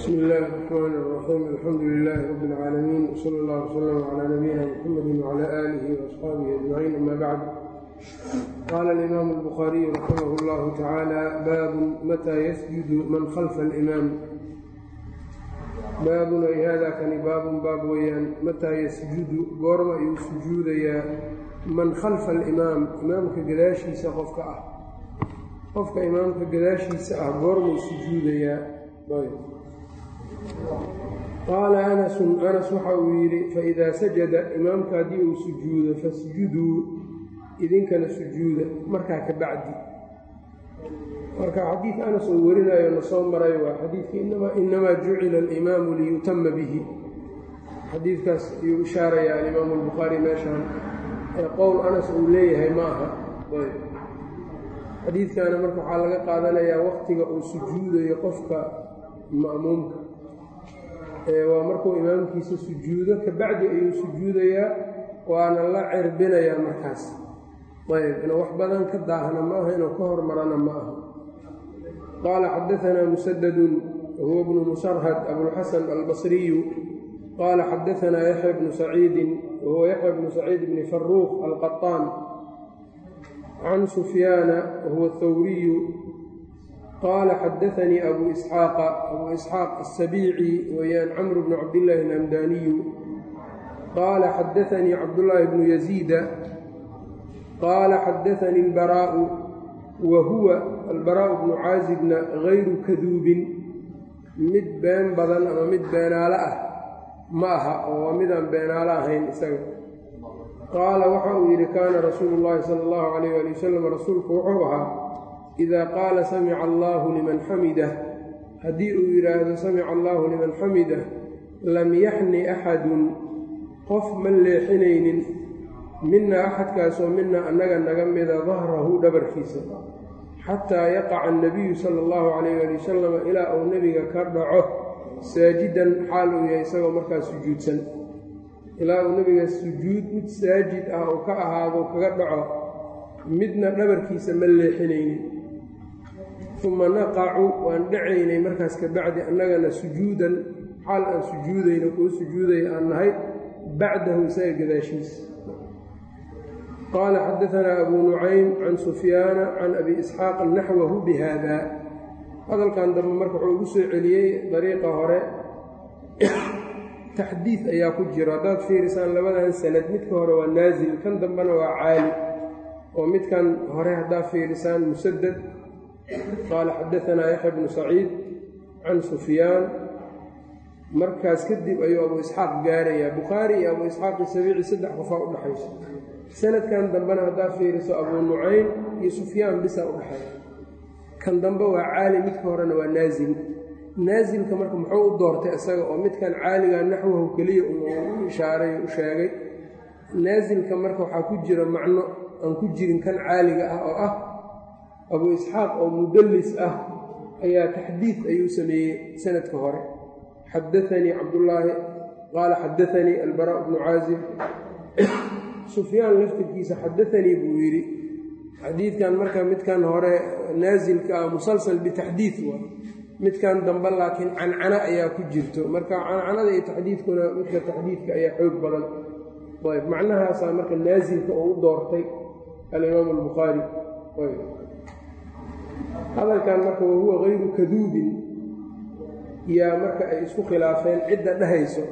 bsmi illaahi الرxmn الرaxيim alxamdu lilaahi rab اlcaalamiin wsala اllah wslm clى nabiyina mxamedi wclى aalihi وaصxaabihi ajmaciin ama bacd qaala alimaamu الbukhaariyu raximah اllahu tacaala baabun mataa yasjudu man khalfa اlimaam baabun ay hada kani baabun baab weeyaan mataa yasjudu goorma ayuu sujuudayaa man khalfa alimaam imaamka gadaashiisa qofka ah qofka imaamka gadaashiisa ah goormuu sujuudayaa qaala anasun anas waxa uu yidhi faidaa sajada imaamka haddii uu sujuudo fasjuduu idinkana sujuuda markaa ka bacdi marka xadiid anas uu warinayo na soo maray waa xadiidkii inamaa jucila alimaamu liyutama bihi xadiidkaas ayuu ishaarayaa alimaamu albukhaari meeshaan ee qowl anas uu leeyahay ma aha xadiidkana marka waxaa laga qaadanayaa waqtiga uu sujuudayo qofka ma'muumka waa markuu imaamkiisa sujuudo kabacdi ayuu sujuudayaa waana la cirbinayaa markaas ayb inuu wax badan ka daahna ma aha inuu ka hormarana ma aha qaala xadaanaa musadadun wahuwa bnu musarhad abulxasan albasriyu qaala xadaanaa yaxya bnu saciidin wahuwa yaxya bnu saciid bni faruuq alqaطaan can sufyaana wahuwa thawriyu qaala xadaanii abu isxaaqa abu isxaaq asabiici weyaan camru bnu cabdillaahi alhamdaaniyu qaala xadaanii cabdullaahi bnu yaziida qaala xadaanii albaraa'u wa huwa albaraa'u bnu caazibna gayru kaduubin mid been badan ama mid beenaalo ah ma aha oo waa midaan beenaalo ahayn isaga qaala waxa uu yidhi kaana rasuulu llaahi sala allahu calayh ali wasalam rasuulku wuxuu ahaa idaa qaala samica allaahu liman xamidah haddii uu yidhaahdo samica allaahu liman xamidah lam yaxni axadun qof ma leexinaynin mina axadkaasoo mina annaga naga mida dahrahu dhabarkiisa xataa yaqaca annabiyu sala allahu calayh ali wasalam ilaa uu nebiga ka dhaco saajidan xaal uu yahay isagoo markaas sujuudsan ilaa uu nebiga sujuud mid saajid ah uu ka ahaado kaga dhaco midna dhabarkiisa ma leexinaynin uma naqacu waan dhacaynay markaas ka bacdi annagana sujuudan xaal aan sujuudayno kuu sujuudaya aan nahay bacdahu isaga gadaashiisa qaala xadaanaa abuu nucaym can sufyaana can abi isxaaq naxwahu bihada hadalkan dambe marka wuxuu ugu soo celiyey dariiqa hore taxdiid ayaa ku jiro haddaad fiirisaan labadan sanad midka hore waa naasil kan dambena waa caali oo midkan hore haddaad fiirisaan musadad qaala xadaanaa yaxya bnu saciid can sufyaan markaas kadib ayuu abu isxaaq gaarayaa bukhaari iyo abu isxaaqi sabiici saddex qofaa u dhexayso sanadkan dambena haddaad fiiriso abuu nucaym iyo sufyaan bisaa u dhexeeya kan dambe waa caali midka horena waa naasil naasilka marka muxuu u doortay isaga oo midkan caaliga naxwahu keliya u ishaaray u sheegay naasilka marka waxaa ku jira macno aan ku jirin kan caaliga ah oo ah abuu isxaaq oo mudallis ah ayaa taxdiid ayuu sameeyey sanadka hore xadaanii cabdullaahi qaala xadaanii albaraa bnu caazib sufyaan laftirkiisa xadaanii buu yidhi xadiidkan marka midkan hore naasilka ah musalsal bitaxdiid waa midkan dambe laakiin cancana ayaa ku jirto marka cancanada iyo taxdiidkuna midka taxdiidka ayaa xoog badan ayb macnahaasaa marka naasilka uu u doortay alimaam albukhaari hadalkan marka wahuwa gayru kaduubin yaa marka ay isku khilaafeen cidda dhehayso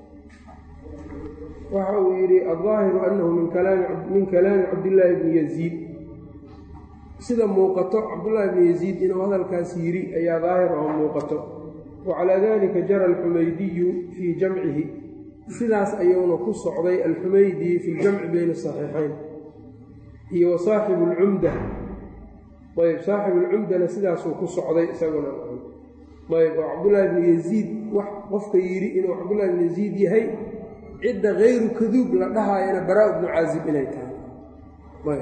waxa uu yidhi aldaahiru annahu min kalaami cabdillaahi bni yaziid sida muuqato cabdullaahi bni yaziid inuu hadalkaas yidhi ayaa daahir oo muuqato wa calaa dalika jara alxumaydiyu fii jamcihi sidaas ayuuna ku socday alxumaydi fi ljamci bayna saxiixayn iyo wa saaxibu alcumda ayb saaxibu alcumdana sidaasuu ku socday isaguna ayb oo cabdullaahi bni yaziid wax qofka yidhi inuu cabdullahi bni yaziid yahay cidda hayru kaduub la dhahaayana baraa bnu caazib inay tahay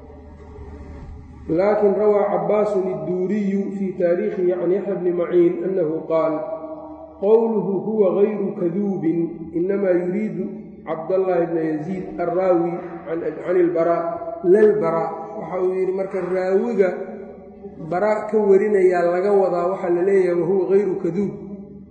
laakin rawaa cabaasun idduuriyu fii taariikhihi can yaxya bni maciin annahu qaal qowluhu huwa gayru kaduubin inamaa yuriidu cabdallaahi bna yaziid alraawi can ilbaraa lalbaraa waxa uu yidhi marka raawiga bara ka warinayaa laga wadaa waxaa la leeyahay wahuwa hayru kaduub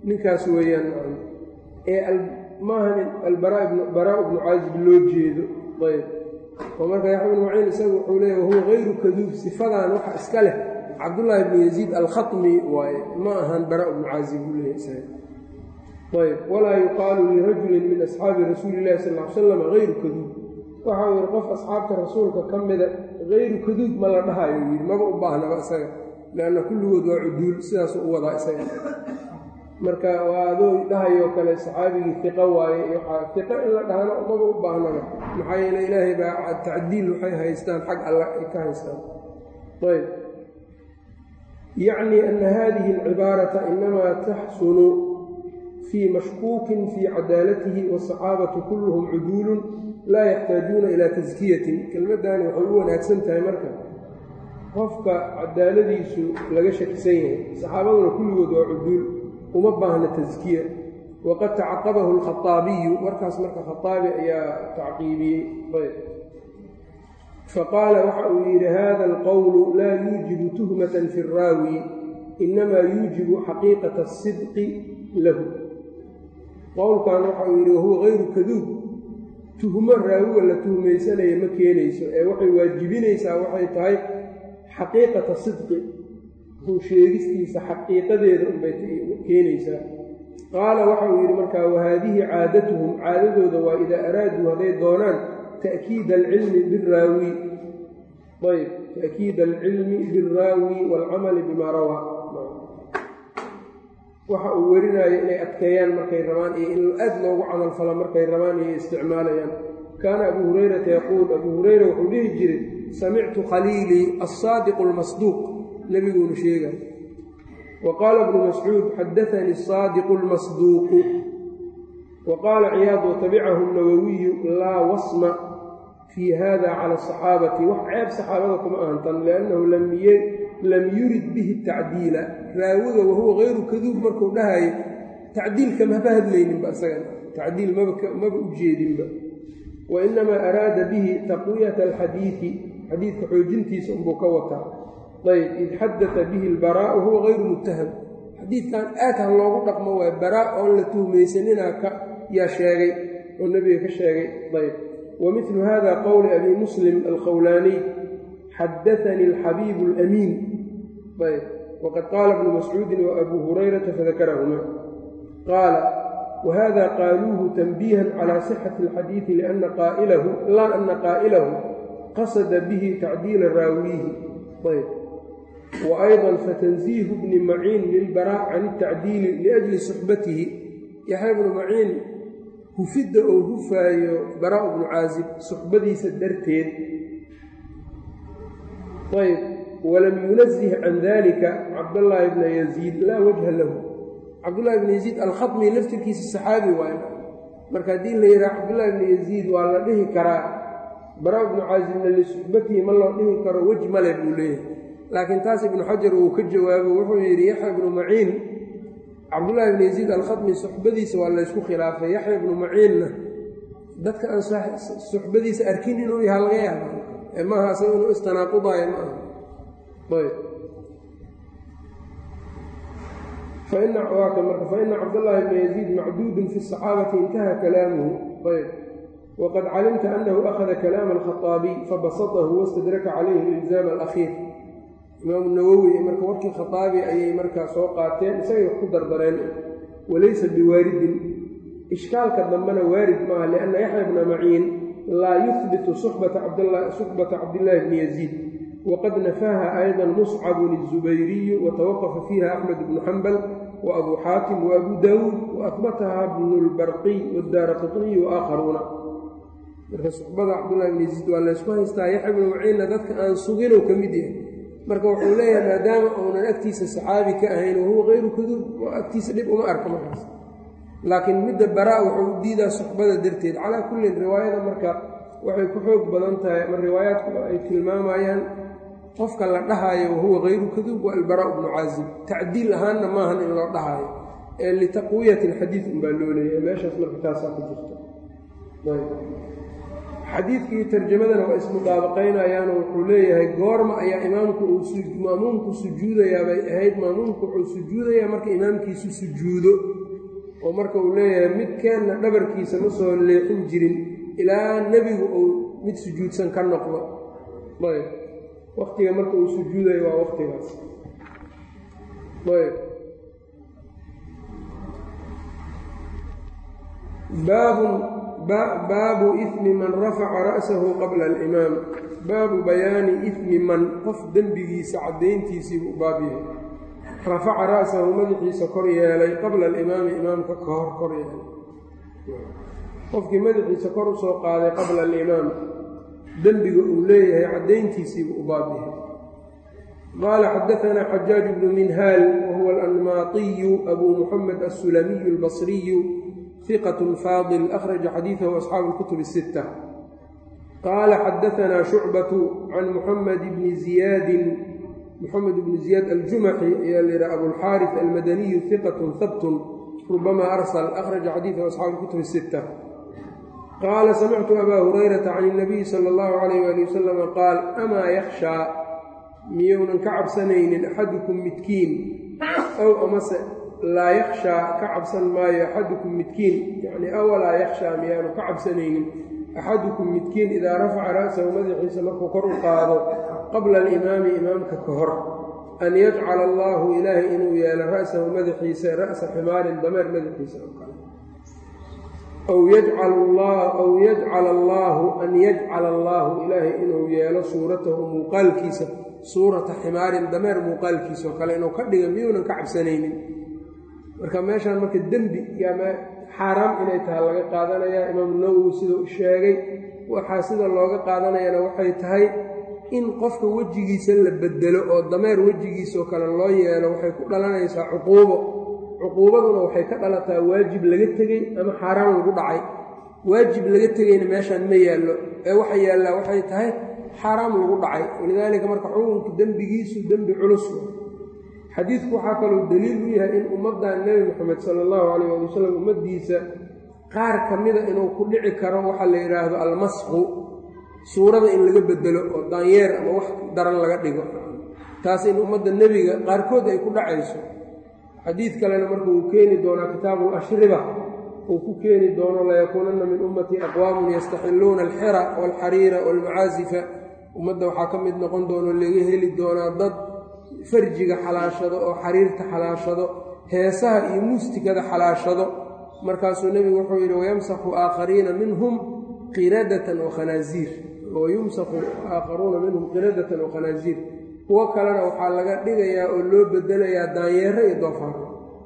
ninkaas weeyaan ee maahan albaraa bnu caazib loo jeedo ayb oo marka yaxya bnu maciin isagu wuxuu leeya wahuwa hayru kaduub sifadan waxa iska leh cabdullaahi bnu yaziid alkhatmi waaye ma ahan bara bnu caazib buu leeya isaga ayb walaa yuqaalu lirajulin min asxaabi rasuuli illahi sal l salam hayru kaduub waxa uu yidhi qof asxaabta rasuulka ka mida hayru kaduub ma la dhahayo yidhi maba u baahnaba isaga leanna kulligood waa cuduul sidaasuu u wadaa isaga marka waa adoo dhahayoo kale saxaabigii fiqo waaye iyo waxaa fiqo in la dhahana maba u baahnaba maxaa yeele ilaahay baa tacdiil waxay haystaan xag alla ay ka haystaan ayb yacni ana hadihi alcibaarata inamaa taxsunu fii mashkuukin fii cadaalatihi wasaxaabatu kulluhum cuduulun laa yaxtaajuuna ilaa taskiyatin kelmaddaani waxay u wanaagsan tahay marka qofka cadaaladiisu laga shakisan yahay saxaabaduna kulligood waa cuduul uma baahna taskiya waqad tacaqabahu alkhaaabiyu markaas marka khaaabi ayaa tacqiibiyey ayb faqaala waxa uu yidhi hada alqowlu laa yuujibu tuhmatan fi araawi inamaa yuujibu xaqiiqata asidqi lahu qowlkan waxa uu yidhi wahuwa hayru kaduub tuhmo raawiga la tuhmaysanaya ma keenayso ee waxay waajibinaysaa waxay tahay xaqiiqata sidqi run sheegistiisa xaqiiqadeeda unbay keenaysaa qaala waxa uu yidhi markaa wahaadihi caadatuhum caadadooda waa idaa araaduu hadday doonaan ta'kiida alcilmi biraawi ayb ta'kiida alcilmi biraawi waalcamali bimaa rawaa waxa uu werinaayo inay adkeeyaan markay rabaan iyo in aad loogu camalfalo markay rabaan iyo isticmaalayaan kaana abuu hurayrata yaquul abuu hureyra wuxuu dhihi jiray samictu khaliilii alsaadiqu almasduuq nebiguunu sheegay wa qaala ibnu mascuud xadaanii asaadiqu almasduuqu wa qaala ciyaad watabicahu nawowiyu laa wasma fii hada cala asaxaabati wax ceeb saxaabada kuma ahantan liannahu lam yurid bihi tacdiila raawiga wahuwa hayru kaduub markuu dhahayo tacdiilka maba hadlayninba isaga tacdiil maba u jeedinba wa inamaa araada bihi taqwiyata alxadiidi xadiidka xoojintiisa unbuu ka wataa ayb id xadata bihi albaraa'u huwa hayru muttaham xadiidkan aad ha loogu dhaqmo waay baraa oon la tuhmaysaninaa ka yaa sheegay oo nebiga ka sheegay ayb wa midlu hada qowli abi muslim alkhawlaaniy xadaanii alxabiibu alamiin ayb waqad qaala ibnu mascuudin wa abuu hurayrata fadakarahuma qaala wahada qaaluuhu tanbiihan calaa sixati alxadiidi liana qaa'ilahu laa ana qaa'ilahu qasada bihi tacdiila raawiihi ayb wa ayضa fatanziihu bni maciin lilbaraac can اtacdiili liajli suxbatihi yaxya bnu maciin hufidda oo hufaayo baraa bnu caazib suxbadiisa darteed ayb walam yunazih can dalika cabdallaahi bna yaziid laa wajha lahu cabdullahi bna yaziid alkhatmi laftirkiisa saxaabi waay marka haddii la yidhaha cabdullahi bna yaziid waa la dhihi karaa baraa bnu caazibna lisuxbatihi ma loo dhihi karo wej male buu leeyahay laakiin taas ibnu xajar uu ka jawaabo wuxuu yidhi yaxya ibnu maciin cabdullaahi bnu yaziid alkhatmi suxbadiisa waa laysku khilaafay yaxya ibnu maciinna dadka aan suxbadiisa arkin inuu yaha laga yaaba ee maaha asaga inuu istanaaqudayo ma aha ayb faina marka faina cabdallaahi bna yaziid macduudun fi saxaabati intaha kalaamuhu ayb wqad calimta anahu akhada kalaama alkhaaabiy fabasatahu wastadraka calayhi ilzaam alakhiir imaamu nawowi marka warkii khaaabi ayay markaa soo qaateen isagay wax ku dardareen walaysa biwaaridin ishkaalka dambena waarid maaha lianna yaxya bna maciin laa yuhbitu suxbata cabdillaahi bni yaziid waqad nafaaha ayضa muscabun الzubayriyu watawaqafa fiiha axmed bnu xambal waabuu xaatim waabuu daawuud waahbataha bnu lbarqiy wadaara qiطniy waakharuuna marka suxbada cabdullahi bn yaziid waa laysku haystaa yaxya bnu maciinna dadka aan suginow ka mid yahay marka wuxuu leeyahay maadaama uunan agtiisa saxaabi ka ahayn wahuwa hayru kaduub oo agtiisa dhib uma arka markaas laakiin midda baraa wuxuu u diidaa suxbada darteed calaa kullin riwaayada marka waxay ku xoog badan tahay ama riwaayaadku ay tilmaamayaan qofka la dhahaayo wahuwa hayru kaduub waa albaraa bnu caazib tacdiil ahaanna maahan in loo dhahaayo ee litaqwiyati alxadiid unbaa loo leeyahay meeshaas marka taasaa ku jirta xadiidka iyo tarjamadana waa ismudaabaqaynayaano wuxuu leeyahay goorma ayaa imaamku uu maamuumku sujuudayaa bay ahayd maamuumku wuxuu sujuudayaa marka imaamkiisu sujuudo oo marka uu leeyahay midkeenna dhabarkiisa ma soo leexin jirin ilaa nebigu uu mid sujuudsan ka noqdo ayb waktiga marka uu sujuudayo waa waktigaas ayb baabun baabu ifmi man rafaca ra'sahu qabla alimaam baabu bayaani ifmi man qof dembigiisa caddayntiisiibuu baab yahay rafaca ra'sahu madaxiisa kor yeelay qabla alimaami imaamka ka hor kor yeelay qofkii madaxiisa kor u soo qaaday qabla alimaam dembiga uu leeyahay caddayntiisiibuu u baab yahay qaala xadaanaa xajaaj bnu minhaal wahuwa alanmaatiyu abuu muxamed assulamiyu albasriyu ثqة fاضل أخرج xadيiثه أصxaabu الكتب الستة qاala xadaثna شhucبة عan محمد بن زiyaad محamed بن زiyaad الجuمحي ayaa l yidha أبوالxاariث الmadني ثqة hbt رubama أrsل أخرج xadيiثه أصxaabu الكتب الستة qaala samictu أbا هurيرaةa عن النبي slى الlه عليه وaلي وسلم qاal أmaa يkhشhى miyounan ka cabsanaynin أxadكم midkiin أw amase laa yakhshaa ka cabsan maayo axadukum midkiin yacni awalaa yakhshaa miyaanu ka cabsanaynin axadukum midkiin idaa rafaca ra'sahu madaxiisa markuu kor u qaado qabla alimaami imaamka ka hor an yajcala allaahu ilaahay inuu yeelo ra'sahu madaxiisa ra'sa ximaarin dameer madaxiisa oo kale aw aw yajcala allaahu an yajcala allaahu ilaahay inuu yeelo suuratahu muuqaalkiisa suurata ximaarin dameer muuqaalkiisa oo kale inuu ka dhiga miyuunan ka cabsanaynin marka meeshaan marka dembi xaaraam inay tahay laga qaadanayaa imaamu nawowi sidau sheegay waxaa sida looga qaadanayana waxay tahay in qofka wejigiisa la bedelo oo dameer wejigiisaoo kale loo yeelo waxay ku dhalanaysaa cuquubo cuquubaduna waxay ka dhalataa waajib laga tegey ama xaaraan lagu dhacay waajib laga tegeyna meeshaan ma yaallo ee waxa yaallaa waxay tahay xaaraam lagu dhacay walidaalika marka xukunka dembigiisu dembi culus xadiidku waxaa kaloo daliil u yahay in ummaddan nebi moxamed sala allahu calayh ali wasalam ummaddiisa qaar ka mida inuu ku dhici karo waxaa la yidhaahdo almasqu suurada in laga bedelo oo daanyeer ama wax daran laga dhigo taas in ummadda nebiga qaarkood ay ku dhacayso xadiid kalena marka uu keeni doonaa kitaabu lashriba uu ku keeni doono layakuunanna min ummatii aqwaamun yastaxilluuna alxira waalxariira waalmacaasifa ummadda waxaa ka mid noqon doono laga heli doonaa dad farjiga xalaashado oo xariirta xalaashado heesaha iyo muustikada xalaashado markaasuu nebigu wuxuu yidhi wayamsaku aakhariina minhum qiradatan wakhanaaziir wayumsaku aakharuuna minhum qiradatan wakhanaaziir kuwo kalena waxaa laga dhigayaa oo loo bedelayaa daanyeero iyo doofaaro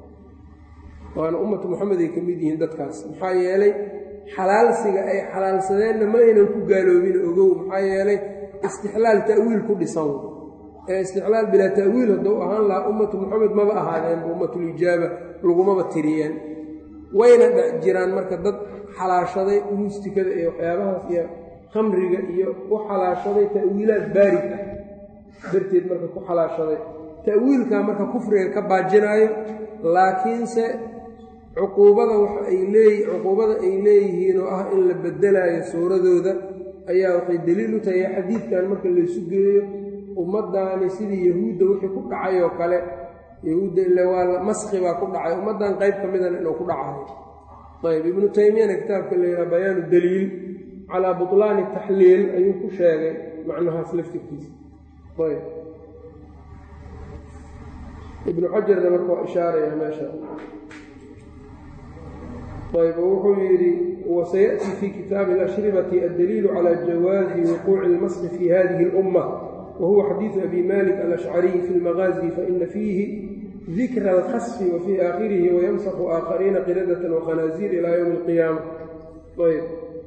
waana ummatu moxamed ay ka mid yihiin dadkaas maxaa yeelay xalaalsiga ay xalaalsadeenna ma aynan ku gaaloobin ogow maxaa yeelay istixlaal ta'wiil ku dhisan ee istixlaal bilaa ta'wiil hadduu ahaan lahaa ummatu moxamed maba ahaadeenba ummatulijaaba lagumaba tiriyeen wayna dhex jiraan marka dad xalaashaday muustikada iyo waxyaabahaas iyo khamriga iyo u xalaashaday ta'wiilaad baarig ah darteed marka ku xalaashaday ta'wiilkaa marka kufriga ka baajinaayo laakiinse cuquubada waxa ay leey cuquubada ay leeyihiin oo ah in la bedelaayo suuradooda ayaa waxay daliil u tahay xadiidkan marka laysu geeyo ummaddaani sidii yahuudda wixii ku dhacay oo kale yahuudda ile waa maski baa ku dhacay ummaddan qayb ka midana inuu ku dhacayo ayb ibnu taymiyana kitaabka la yidhaha bayaanu daliil calaa butlaani taxliil ayuu ku sheegay macnahaas laftirkiisa ayb ibnu xajarna marka waa ishaaraya meesha ayb wuxuu yidhi wasayaأti fi kitaabi اlashribati addaliilu calى jawaazi wuquuci اlmasqi fi hadihi اlأumma wahuwa xadiiثu abi malik alashcariy fi اlmagaazi faina fiihi dikra alkhasfi wa fii aakhirihi wayamsaku aakhariina qiradatan wakhanaaziir ilaa ywmi اlqiyaama ayb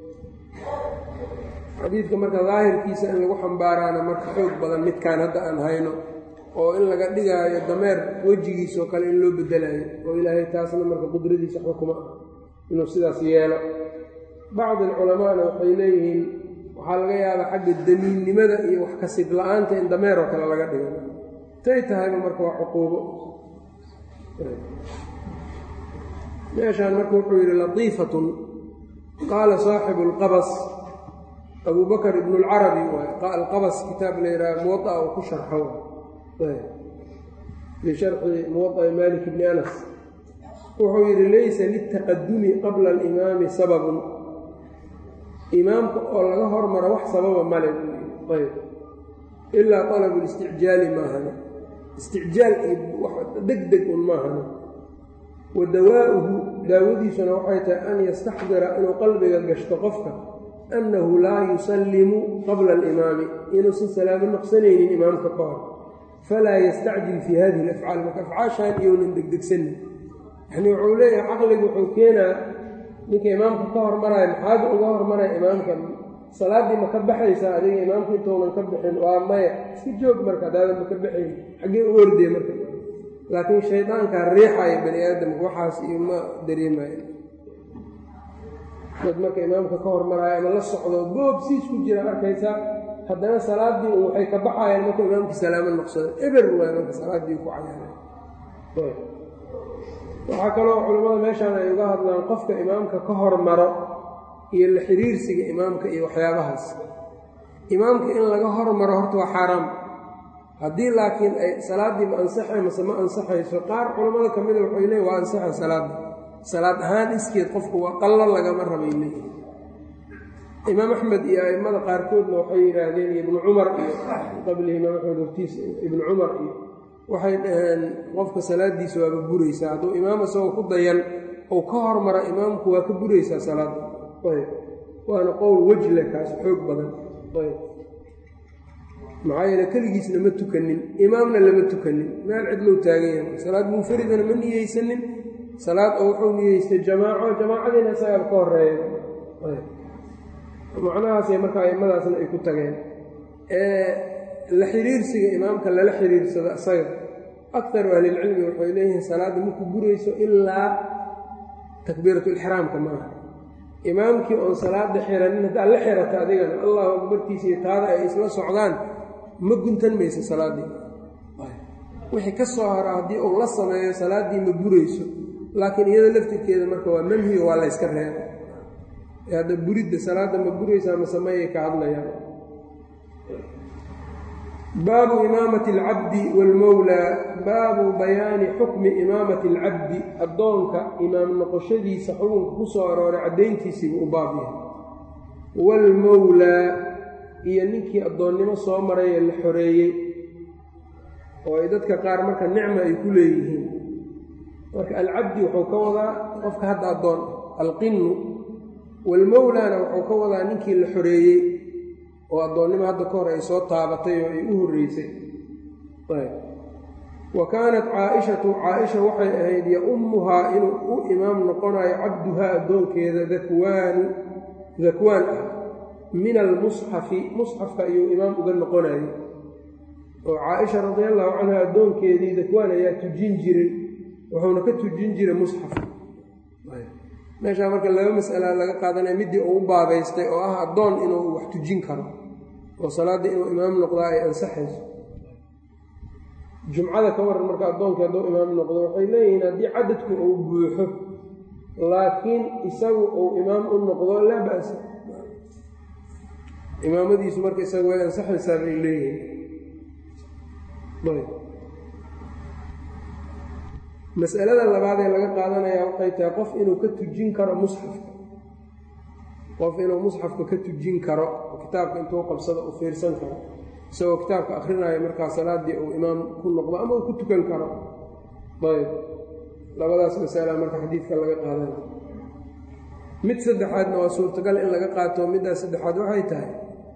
xadiidka marka daahirkiisa in lagu xambaaraana marka xoog badan midkaan hadda aan hayno oo in laga dhigaayo dameer wejigiisoo kale in loo bedelayo oo ilaahay taasna marka qudradiisa waxba kuma ah inuu sidaas yeelo bacdi alculamaana waxay leeyihiin waxaa laga yaabaa xagga damiinnimada iyo wax kasib la-aanta in dameer oo kale laga dhigo tay tahayba marka waa cuquubo meeshaan marka wuxuu yidhi latiifatun qaala saaxibu اlqabas abu bakr ibn اlcarabi waay alqabas kitaab la yidhaha muwaطa uu ku sharxo fii sharxi muwaطa'i malik bni anas wuxuu yidhi laysa litaqadumi qabla alimaami sababun imaamka oo laga hormaro wax sababa male ayb ilaa طalabu اlisticjaali maahane isticjaal iyo deg deg un maahane wa dawaa'uhu daawadiisuna waxay tahay an yastaxdira inuu qalbiga gashto qofka annahu laa yusallimu qabla alimaami inuusan salaamo noqsanaynin imaamka ka hor falaa yastacjil fii hadihi alafcaal marka afcaashaan iyounan degdegsanin yacnii wuxuu leeyahay caqligu wuxuu keenaa ninka imaamka ka hormaraya maxaaba uga hormaraya imaamka salaaddii ma ka baxaysaa adiga imaamka intounan ka bixin waa maya iska joog marka adaadan ma ka baxayn xaggee u ordee marka laakiin shaydaankaa riixaya bani aadamka waxaas iyo ma dareemayo dad marka imaamka ka hormaraayo ama la socdo boob siis ku jira arkaysaa haddana salaaddii u waxay ka baxayaan markuu imaamka salaamo noqsado eber waay marka salaaddii ku cayaara waxaa kaloo culammada meeshaan ay uga hadlaan qofka imaamka ka hormaro iyo la xiriirsiga imaamka iyo waxyaabahaas imaamka in laga hormaro horta waa xaaraam haddii laakiin ay salaaddii ma ansaxay mase ma ansaxayso qaar culammada ka mida waxay leeyiin waa ansaxa salaadda salaad ahaan iskeed qofku waa qallo lagama rabay leeyihi imaam axmed iyo a'immada qaarkoodna waxay yidhaahdeen iyo ibnu cumar iyo qablihi imaam axmed hortiisa ibnu cumar iyo waxay dhaheen qofka salaaddiisa waaba buraysaa hadduu imaam isagoo ku dayan ou ka hormara imaamku waa ka buraysaa salaadda ayb waana qowl wejle kaas xoog badan ayb maxaa yeele keligiisna ma tukanin imaamna lama tukanin meel cidlow taagan yahay salaad munfaridana ma niyeysanin salaad oo wuxuu niyeystay jamaaco jamaacadiina isagaa ka horeeya macnahaasay marka a'immadaasna ay ku tageen la xiriirsiga imaamka lala xiriirsado isaga akaru ahlilcilmi waxay leeyihiin salaadda maku burayso ilaa takbiiratulixraamka maaha imaamkii oon salaada xiranin haddaad la xirata adigana allahu akbartiisa iyo taada ay isla socdaan ma guntan mayso salaaddii wixii ka soo hara haddii uu la sameeyo salaaddii ma burayso laakiin iyada laftirkeeda marka waa manhiyo waa layska reeba hadda buridda salaadda ma buraysaa masameeyay ka hadlayaan baabu imaamati alcabdi waalmowlaa baabu bayaani xukmi imaamati alcabdi addoonka imaam noqoshadiisa xukunka ku soo arooray caddayntiisiibuu u baab yahay waalmowlaa iyo ninkii addoonnimo soo maray ee la xoreeyey oo ay dadka qaar marka nicma ay ku leeyihiin marka alcabdi wuxuu ka wadaa qofka hadda addoon alqinnu waalmowlaana wuxuu ka wadaa ninkii la xoreeyey oo addoonnimo hadda ka hor ay soo taabatay oo ay u horreysay wa kaanat caa-ishatu caa-isha waxay ahayd yo-ummuhaa inuu u imaam noqonayo cabduhaa addoonkeeda dakwaanu dakwaan ah min almusxafi musxafka ayuu imaam uga noqonayo oo caa-isha radiallahu canha addoonkeedii dakwaan ayaa tujin jiray wuxuuna ka tujin jiray musxafka meeshaa marka laba mas'ala laga qaadanaya middii uu u baabaystay oo ah addoon inuu wax tujin karo oo salaaddii inuu imaam noqdaa ay ansaxayso jumcada ka waran marka addoonkii hadduu imaam noqdo waxay leeyihiin haddii cadadku uu buuxo laakiin isagu uu imaam u noqdo laa ba'sa imaamadiisu marka isaga way ansaxaysaa bay leeyihiin mas'alada labaad ee laga qaadanaya waxay tahay qof inuu ka tujin karo musxafka qof inuu musxafka ka tujin karo kitaabka intuu qabsado u fiirsan karo isagoo kitaabka akhrinayo markaa salaaddii uu imaam ku noqdo ama uu ku tukan karo ayb labadaas masala marka xadiidka laga qaadanayo mid saddexaadna waa suurtagal in laga qaato middaas saddexaad waxay tahay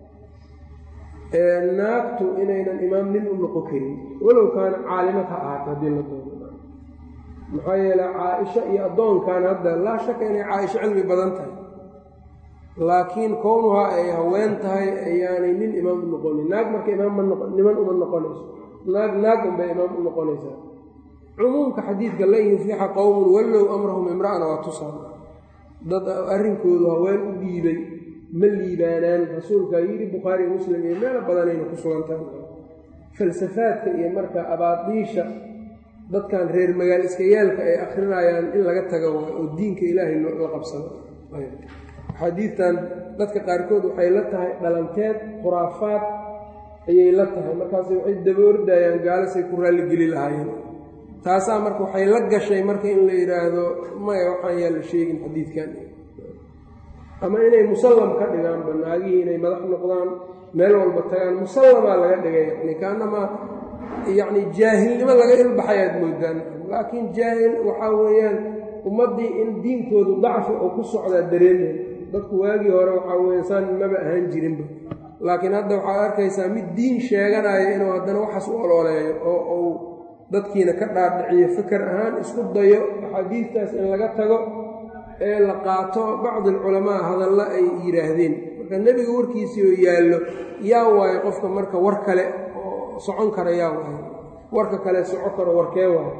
naagtu inaynan imaam nin u noqon karin walow kaana caalimad ha ahaato haddii la doono maxaa yeele caa-isho iyo addoonkan hadda laa shaka inay caa-isho cilmi badan tahay laakiin kownuhaa ay haween tahay ayaanay nin imaam u noqonin naag marka imaam ma noqo niman uma noqonayso naag naag unbay imaam u noqonaysaa cumuumka xadiidka lan yuflixa qowmun wallow amrahum imra'ana waa tusaan dad arrinkoodu haween u dhiibay ma liibaanaan rasuulkaa yidhi bukhaari muslim iyo meelo badanayna ku sugan tahay falsafaadka iyo marka abaadiisha dadkan reer magaal iska yaalka ay akrinayaan in laga tago oo diinka ilaahay la qabsado axaadiidtan dadka qaarkood waxay la tahay dhalanteed khuraafaad ayay la tahay markaase waxay daboordayaan gaalasay ku raalligeli lahaayeen taasaa marka waxay la gashay marka in la yidhaahdo maya waxaan yaa la sheegin xadiidkan ama inay musallam ka dhigaan banaagihii inay madax noqdaan meel walba tagaan musallamaa laga dhigay yani kaanamaa yacni jaahilnimo laga ilbaxay aad moodaan laakiin jaahil waxaa weeyaan ummaddii in diinkoodu dacfi oo ku socdaa dareemaya dadku waagii hore waxaa weeyaan saan maba ahaan jirinba laakiin hadda waxaad arkaysaa mid diin sheeganaya inuu haddana waxaas u olooleeyo oo uu dadkiina ka dhaadhiciyo fikar ahaan isku dayo axaadiidtaas in laga tago ee la qaato bacdi alculamaa hadalla ay yidhaahdeen marka nebiga warkiisii oo yaallo yaa waayo qofka marka war kale oo socon kara yaa waayo warka kale soco karo warkee waayo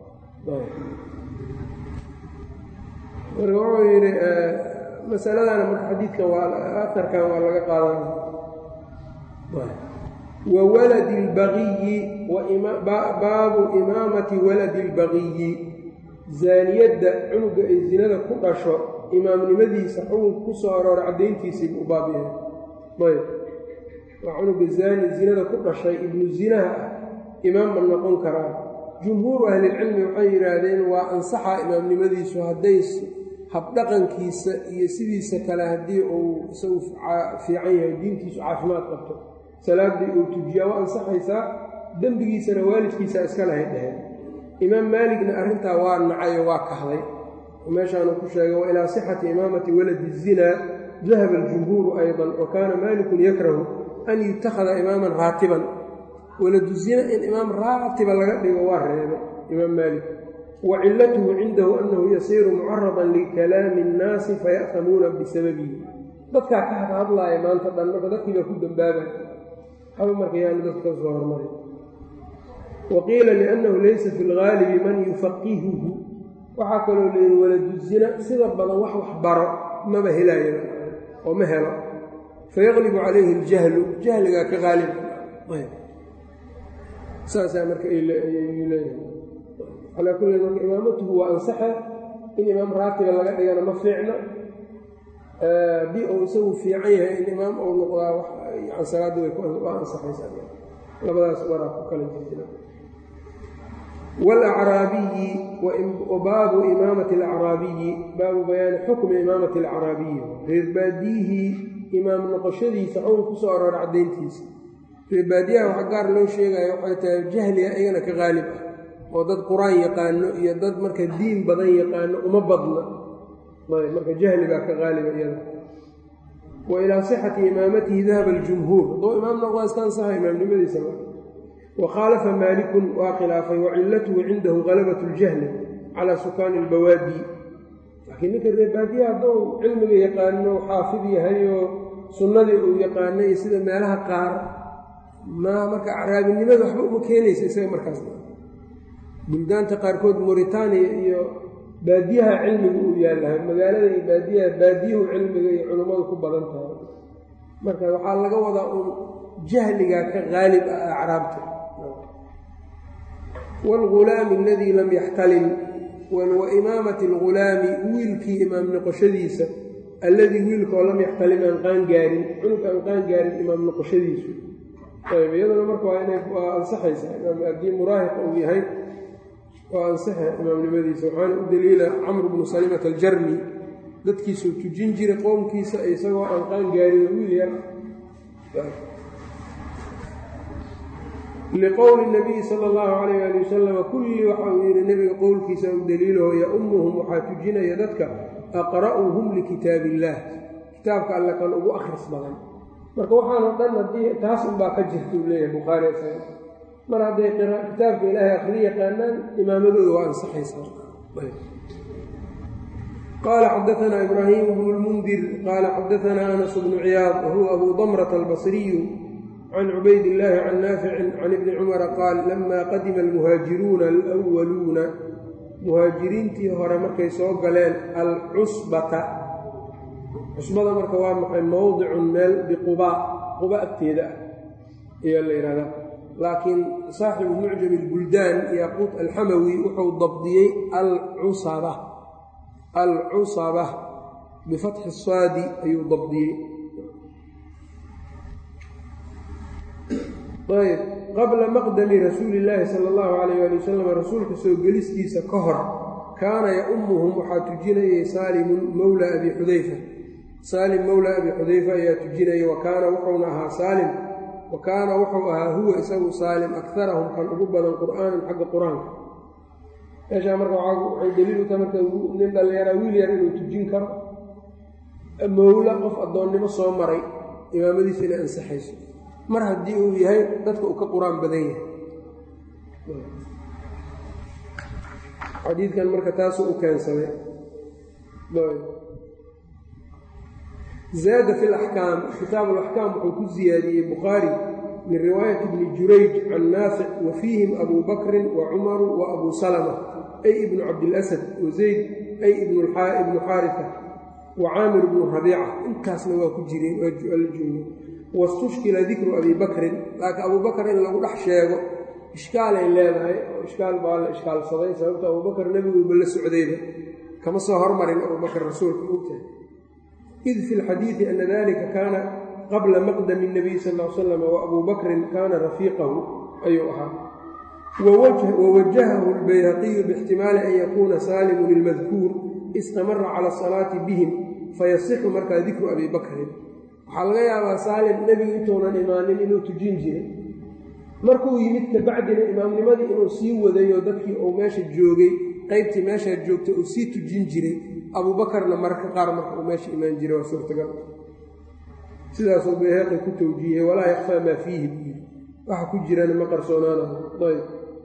marka wuxuu yidhi masaladana marka xadiidkan waa aarkan waa laga qaadanaya wa waladi اlbagiyi baabu imaamati waladi اlbagiyi zaaniyadda cunuga ay zinada ku dhasho imaamnimadiisa xukunka ku soo aroora caddayntiisiibu u baab yahay ayb waa cunuga zaani zinada ku dhashay ibnu zinaha ah imaam ma noqon karaa jumhuuru ahlilcilmi waxay yidhaahdeen waa ansaxaa imaamnimadiisu hadday habdhaqankiisa iyo sidiisa kale haddii uu isagu fiican yahay diintiisu caafimaad qabto salaaddii uu tujiyaa waa ansaxaysaa dembigiisana waalidkiisa iska lahay dheheen imaam maaligna arrintaa waa nacay oo waa kahday meeshaanuu ku sheegay wa ilaa sixati imaamati waladi zinaa dahaba aljumhuuru aydan wa kaana maalikun yakrahu an yutakhada imaaman raatiban waladu zina in imaam raatiba laga dhigo waa reebay imaam maalik wa cilatuhu cindahu annahu yasiiru mucaradan likalaami innaasi faya'hamuuna bisababihi dadkaa ka hadhadlaaya maanta dhan marka dadkii baa ku dambaabay haba marka yaanu dadka ka soo hormarin wa qiila liannahu laysa fi lgaalibi man yufaqihuhu waxaa kaloo layidhi waladu zina sida badan wax wax baro maba helaayo oo ma helo fayaqlibu calayhi aljahlu jahligaa ka qaalib saasaa marka leeyahay calaa kulli marka imaamatuhu waa ansaxa in imaam raatiba laga dhigana ma fiicna haddii uu isagu fiican yahay in imaam uu noqdaa yan salaadda waa ansaxaysaa labadaas waraa ku kala jirjira waalacraabiyi wa baabu imaamati alacraabiyi baabu bayaani xukmi imaamati alacraabiyi reerbaadiyihii imaam noqoshadiisa xukun ku soo aroora caddayntiisa reerbaadiyaha waxa gaar loo sheegaya waxay tahay jahliga iyagana ka qaalib ah oo dad qur-aan yaqaano iyo dad marka diin badan yaqaano uma badna ayb marka jahligaa ka qaaliba iyada wa ilaa sixati imaamatihi dahaba aljumhuur hadduu imaam noqdaa iska ansaxa imaamnimadiisa wa khaalafa maalikun waa khilaafay wa cilatuhu cindahu galabat اljahli calaa sukaani اlbawaadi laakiin ninka reerbaadiyaha hadduu cilmiga yaqaano xaafid yahay oo sunnadii uu yaqaanay iyo sida meelaha qaar ma marka acraabinimada waxba uma keenaysa isaga markaas buldaanta qaarkood muritaaniya iyo baadiyaha cilmiga uu yaalahay magaalada iyo baadiyaha baadiyuhu cilmiga iyo culummadu ku badan tahay marka waxaa laga wadaa uun jahligaa ka qaalib ah acraabta waalghulaami aladii lam yaxtalim wa imaamati algulaami wiilkii imaam noqoshadiisa alladii wiilka oo lam yaxtalim aan qaan gaarin cunug aan qaan gaarin imaam noqoshadiisu ayb iyaduna marka waa inay waa ansaxaysaa imaam haddii muraahiq uu yahay waa ansaxa imaamnimadiisa waxaana u daliila camr bnu salimata aljarmi dadkiisuu tujin jiray qoomkiisa isagoo aan qaan gaarin wiil yar liqowli nabiyi sala allahu calayh ali wasalama kulli waxa uu yidhi nebiga qowlkiisa u daliilaho yaummuhum waxaa tujinaya dadka aqra'uhum likitaab illaah kitaabka alle kan ugu akhris badan marka waxaanoo dhan haddii taas unbaa ka jirta uu leeyahay bukhaari isaga mar hadday kitaabka ilaahay akhri yaqaanaan imaamadooda waa ansaxaysaa qaala xadaanaa ibraahiim bnu lmundir qaala xadaanaa anas bnu ciyaad wahuwa abu damrata albasriyu can cubayd illaahi can naaficin can ibni cumara qaal lama qadima almuhaajiruuna alwaluuna muhaajiriintii hore markay soo galeen alcusbata cusbada marka waa maxay mowdicun meel biqubaa quba agteeda ah ayaa la yidhahdaa laakiin saaxibu mucjam ilbuldaan yaquut alxamawi wuxuu dabdiyey alcusaba alcusaba bifatxi saadi ayuu dabdiyey ayb qabla maqdami rasuuli illaahi sala allahu calayh ali wasalam rasuulka soo gelistiisa ka hor kaana ya-ummuhum waxaa tujinayay saalimun mowla abi xudayfa saalim mowla abi xudayfa ayaa tujinaya wa kaana wuxuuna ahaa saalim wa kaana wuxuu ahaa huwa isagu saalim akarahum kan ugu badan qur'aanan xagga qur-aanka meeshaa marka waxay daliil u tahay marka nin dhallinyaraa wiil yar inuu tujin karo mowla qof addoonnimo soo maray imaamadiisa inay ansaxayso mar haddii uu yahay dadka uu ka qur-aan badan yahay xadiidkan marka taasuu u keensaday zaada fi laxkaam kitaab alaxkaam wuxuu ku siyaadiyey bukhaari min riwaayati bni jurayj can naafic wa fiihim abuu bakrin wa cumaru wa abuu salama ay ibnu cabdilasad wa zayd ay ibnu xaarifa wa caamir bnu rabiica intaasna waa ku jireen waa la joogay wastushkila dikru abi bakrin laakiin abuu bakr in lagu dhex sheego ishkaalay leedahay oo ishkaal baa la ishkaalsaday sababta abubakar nebiguuba la socdayba kama soo hormarin abubakr rasuulka ogtahay id fi lxadiidi ana dalika kaana qabla maqdami اnabiy sal l slam wa abuu bakrin kaana rafiiqahu ayuu ahaa wawajahahu lbayhaqiyu bixtimaali an yakuuna saalimun ilmadkuur istamara cala asalaati bihim fayasixu markaa dikru abi bakrin waxaa laga yaabaa saalim nebigu intuunan imaanin inuu tujin jiray markuu yimid kabacdina imaamnimadii inuu sii wadayo dadkii uu meesha joogay qaybtii meeshaa joogtay uu sii tujin jiray abuubakarna mararka qaar marka uu meesha imaan jiray waa suurtagal sidaasuu bayhaqi ku tawjiihiyey walaa yakfaa maa fiihi buyi waxa ku jirana ma qarsoonaanayo ayb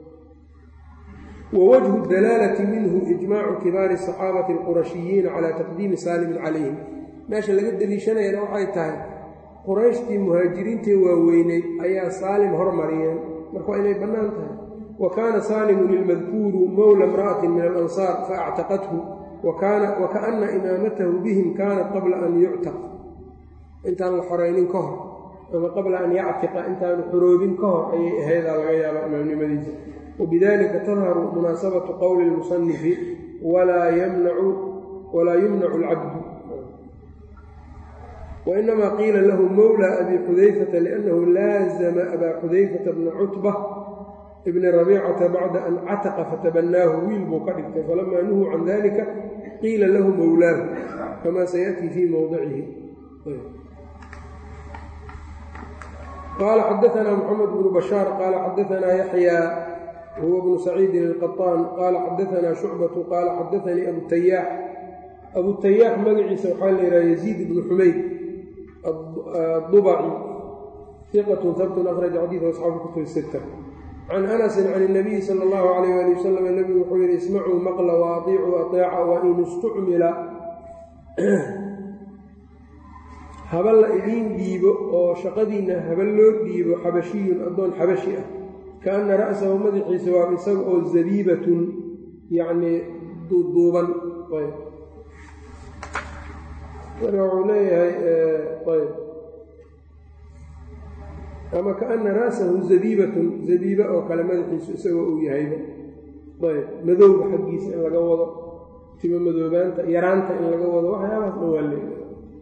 wawajhu dalaalati minhu ijmaacu kibaari asaxaabati alqurashiyiina calaa taqdiimi saalimin calayhim meesha laga deliishanayana waxay tahay qurayshtii muhaajiriintee waaweynay ayaa saalim hormariyeen marka waa inay bannaan tahay wa kaana saalimun ilmadkuuru mowla imra'atin min alansaar faactaqathu wa kaana imaamatahu bihim kaanat qabla an yuctaq intaan la xoraynin ka hor ama qabla an yactiqa intaanu xoroobin ka hor ayay ahaydaa laga yaabaa imaamnimadiisa wabidalika tadharu munaasabatu qowli lmusanifi walaa yumnacu alcabdu وإنما قيل له مولى أبي حذيفة لأنه لازم أبا حذيفة بن عتبة بن ربيعة بعد أن عتق فتبناه ويلبو كدكت فلما نهوا عن ذلك قيل له مولاه كما سيأتي في موضعه قال حدثنا محمد بن بشار قال حدثنا يحيى هو بن سعيد القطان قال حدثنا شعبة قال حدثني أبو التياح أبو التياح مقعيس وحال إلى يزيد بن حميد الضبعي ثقة ثبت أخرج حديث أصحاب الكتب الستة عن أنس عن النبي صلى الله عليه وآله وسلم النبي وحول اسمعوا مقل وأطيعوا أطيعا وإن استعمل habal la idiin dhiibo oo shaqadiinna habal loo dhiibo xabashiyun addoon xabashi ah kaana ra'sahu madaxiisa waa isaga oo zabiibatun yacnii duuduuban ayb marka wuxuu leeyahay ayb ama kaana ra'sahu zabiibatun zabiiba oo kale madaxiisu isagoo uu yahayba ayb madowga xaggiisa in laga wado timo madoobaanta yaraanta in laga wado waxyaabahaas dhan waa leeyahay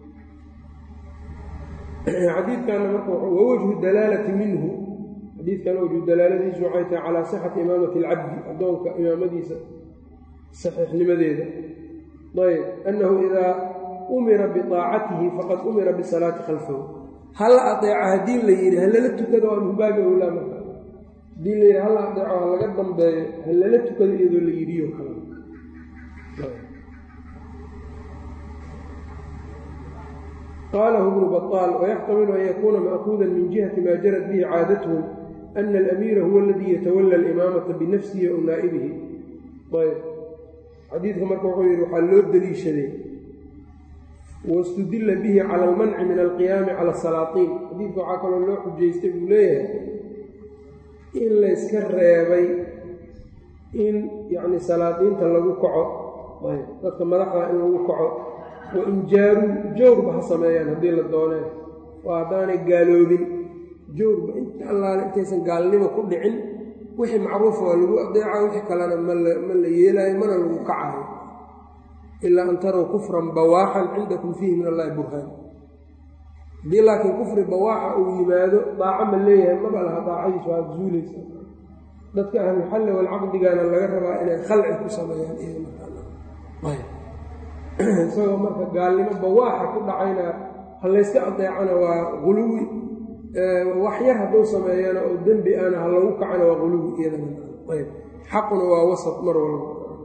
xadiidkana marka wawajhu dalaalati minhu xadiidkana wajhu dalaaladiisu waxay tahay calaa sixati imaamati alcabdi addoonka imaamadiisa saxiixnimadeeda ayb annahu idaa umira biaacatihi faqad umira bisalaati khalfahu hala adeeco haddii la yidhi halala tukado waa min baabi owlaa marka haddii la yidhi hala adeeco ha laga dambeeyo halala tukado iyadoo la yidhiyo kale qalahu bnu baطaal wayaxtamilu an yakuuna ma'kuuda min jihati maa jarat bihi caadatuhum ana alamiira huwa aladii yatawala alimaamata binafsihi ow naa'ibihi ayb xadiidka marka wuxuu yidhi waxaa loo deliishaday wastudila bihi cala almanci min alqiyaami cala asalaatiin xadiidka waxaa kaloo loo xujaystay buu leeyahay in layska reebay in yacni salaadiinta lagu kaco ayb dadka madaxda in lagu kaco wa in jaaruu jawrba ha sameeyaan haddii la dooneen oo haddaanay gaaloobin jawrba inta allaale intaysan gaalnimo ku dhicin wixii macruufa waa lagu adeeca wixii kalena ma la yeelaayo mana lagu kacayo ilaa an tarow kufran bawaaxan cindakum fiihi min allahi burhaan haddii laakiin kufri bawaaxa uu yimaado daaco ma leeyahay maba laha daacadiisu waa zuulaysa dadka ahlulxalli walcaqdigana laga rabaa inay khalci ku sameeyaan isagoo marka gaalnimo bawaaxa ku dhacayna halayska adeecana waa quluwi wax yar hadduu sameeyana oo dembi ana ha lagu kacana waa quluwi iyadana xaquna waa wasat mar walba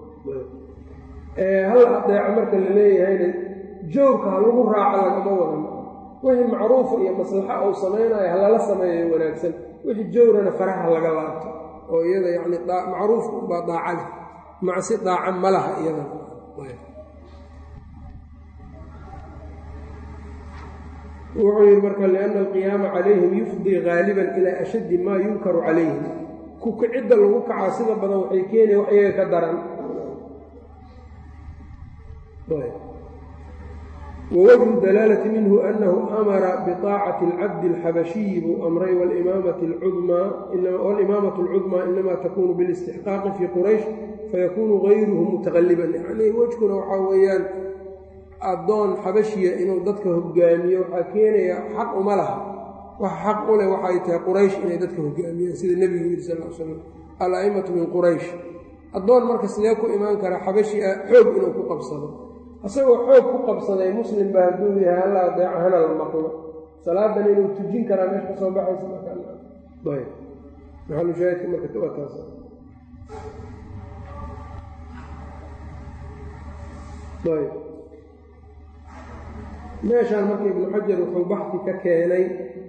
hal adeeco marka la leeyahayna joogka ha lagu raaco lagama wadan wixii macruufa iyo maslaxa uu samaynayo halala sameeyo wanaagsan wixii jowrana faraha laga laabto oo iyada yacni macruufka unbaa daacada macsi daaca ma laha iyadana wuxuu yidhi marka lianna alqiyaama calayhim yufdii gaaliban ilaa ashaddi maa yunkaru calayhim kukicidda lagu kacaa sida badan waxay keenaya wax iyaga ka daran wwجه dalaalة minhu أnahu amara bطaacati اlcabdi اlxabashiyi buu amray wاlimaamaة اlcudmaa inama takunu biاlاstixqaaqi fii quraysh fayakunu غayruhu mutaqaliban yani wejkuna waxaa weeyaan addoon xabashiya inuu dadka hogaamiyo waxaa keenaya xaq uma laha wax xaq u leh waxay tahay quraysh inay dadka hogaamiyaan sida nebigu yidhi sal l slam al-a'immatu min quraysh addoon marka sidee ku imaan kara xabashi ah xoog inuu ku qabsado asagoo xoog ku qabsaday muslim baa hadduu yahay halla adeeco hana la maqlo salaadan inuu tujin karaa meesha ka soo baxaysa markaayb maxalushaahidka marka waa taas ayb meeshaan marka ibnu xajar wuxuu baxdi ka keenay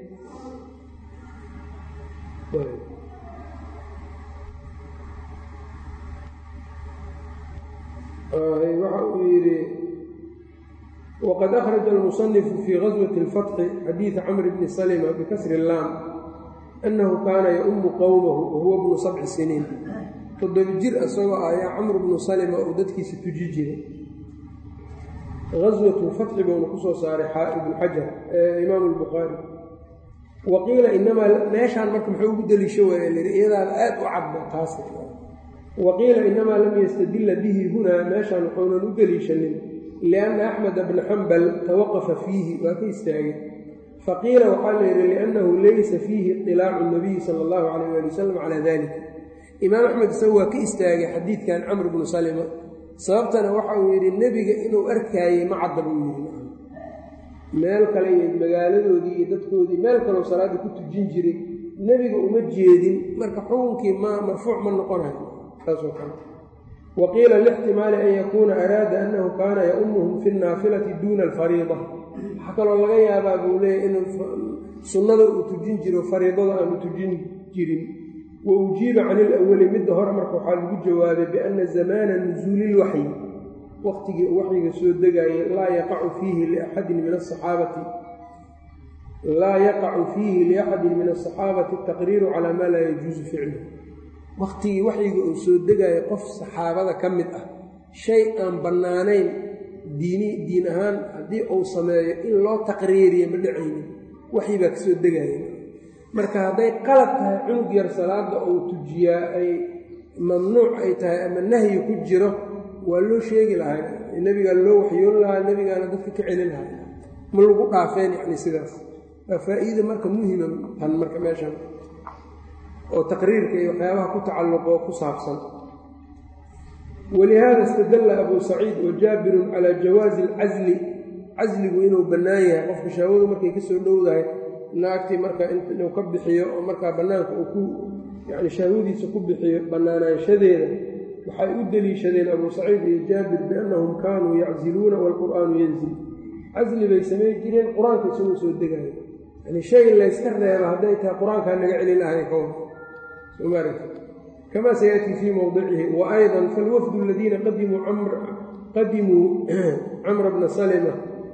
waxa uu yidhi wqad akhraja almusanifu fii gaswati اlfatxi xadiida camr bni salma bikasri اllaam annahu kaana yaumu qowmahu wahuwa bnu sabci siniin toddoba jir isagoo ayaa camr bnu salma uu dadkiisa tuji jiray gaswatu fatxi buuna kusoo saaray ibnu xajar imaamu lbukhaari wa qiila inamaa meeshaan marka muxuu ugu deliisho waaya lii iyadaada aad u cadba taas waqiila inamaa lam yastadila bihi hunaa meeshaan wuxuunan u deliishanin lianna axmeda bna xambal tawaqafa fiihi waa ka istaagay faqiila waxaa la yidhi liannahu laysa fiihi iطilaacu nabiyi sala allahu calayh ali wasalam calaa dalik imaam axmed isagu waa ka istaagay xadiidkan camr bnu salima sababtana waxa uu yidhi nebiga inuu arkaayey ma cadda buu yidhi meel kale iyo magaaladoodii iyo dadkoodii meel kaleo salaadda ku tujin jiray nebiga uma jeedin marka xukunkii ma marfuuc ma noqonayo wa qiila lixtimaali an yakuuna araada annahu kaana yaumuhum fi naafilati duuna alfariida waxaa kaloo laga yaabaa buu leeyahy inuu sunnada uu tujin jiro fariidada aanu tujin jirin wa ujiiba can ilawali midda hore marka waxaa lagu jawaabay bianna zamaana nusuuli ilwaxyi waqtigii uu waxyiga soo degaayay laa yaqacu fiihi liaxadin min asaxaabati laa yaqacu fiihi liaxadin min asaxaabati ataqriiru calaa maa laa yajuusu ficluh waqtigii waxyiga uu soo degaayo qof saxaabada ka mid ah shay aan bannaanayn diini diin ahaan haddii uu sameeyo in loo taqriiriyo ma dhacaynin waxyi baa ka soo degaaya marka hadday qalad tahay cunug yar salaada uu tujiyaa ay mamnuuc ay tahay ama nahyi ku jiro waa loo sheegi lahay nebigaa loo waxyoon lahaa nebigaana dadka ka celin lahay ma lagu dhaafeen yacni sidaas waa faa'iida marka muhima tan marka meeshan oo taqriirka iyo waxyaabaha ku tacalluqo ku saabsan walihaada istadalla abuu saciid wa jaabirun calaa jawaazi alcasli casligu inuu bannaan yahay qofka shaawadu markay ka soo dhowdahay naagtii marka inuu ka bixiyo oo markaa bannaanka uu ku yacni shaahwadiisa ku bixiyo bannaanaanshadeeda waxay u deliishadeen abuu saciid iyo jaabir biannahum kaanuu yacziluuna waalqur'aanu yanzil casli bay samayn jireen qur-aanka isagoo soo degayo yani shay layska reeba hadday tahay qur-aankaa naga celin lahay ka war kama sayaأtii fii mowdicihi waayضa falwafdu aladiina qadimuu camra bna salma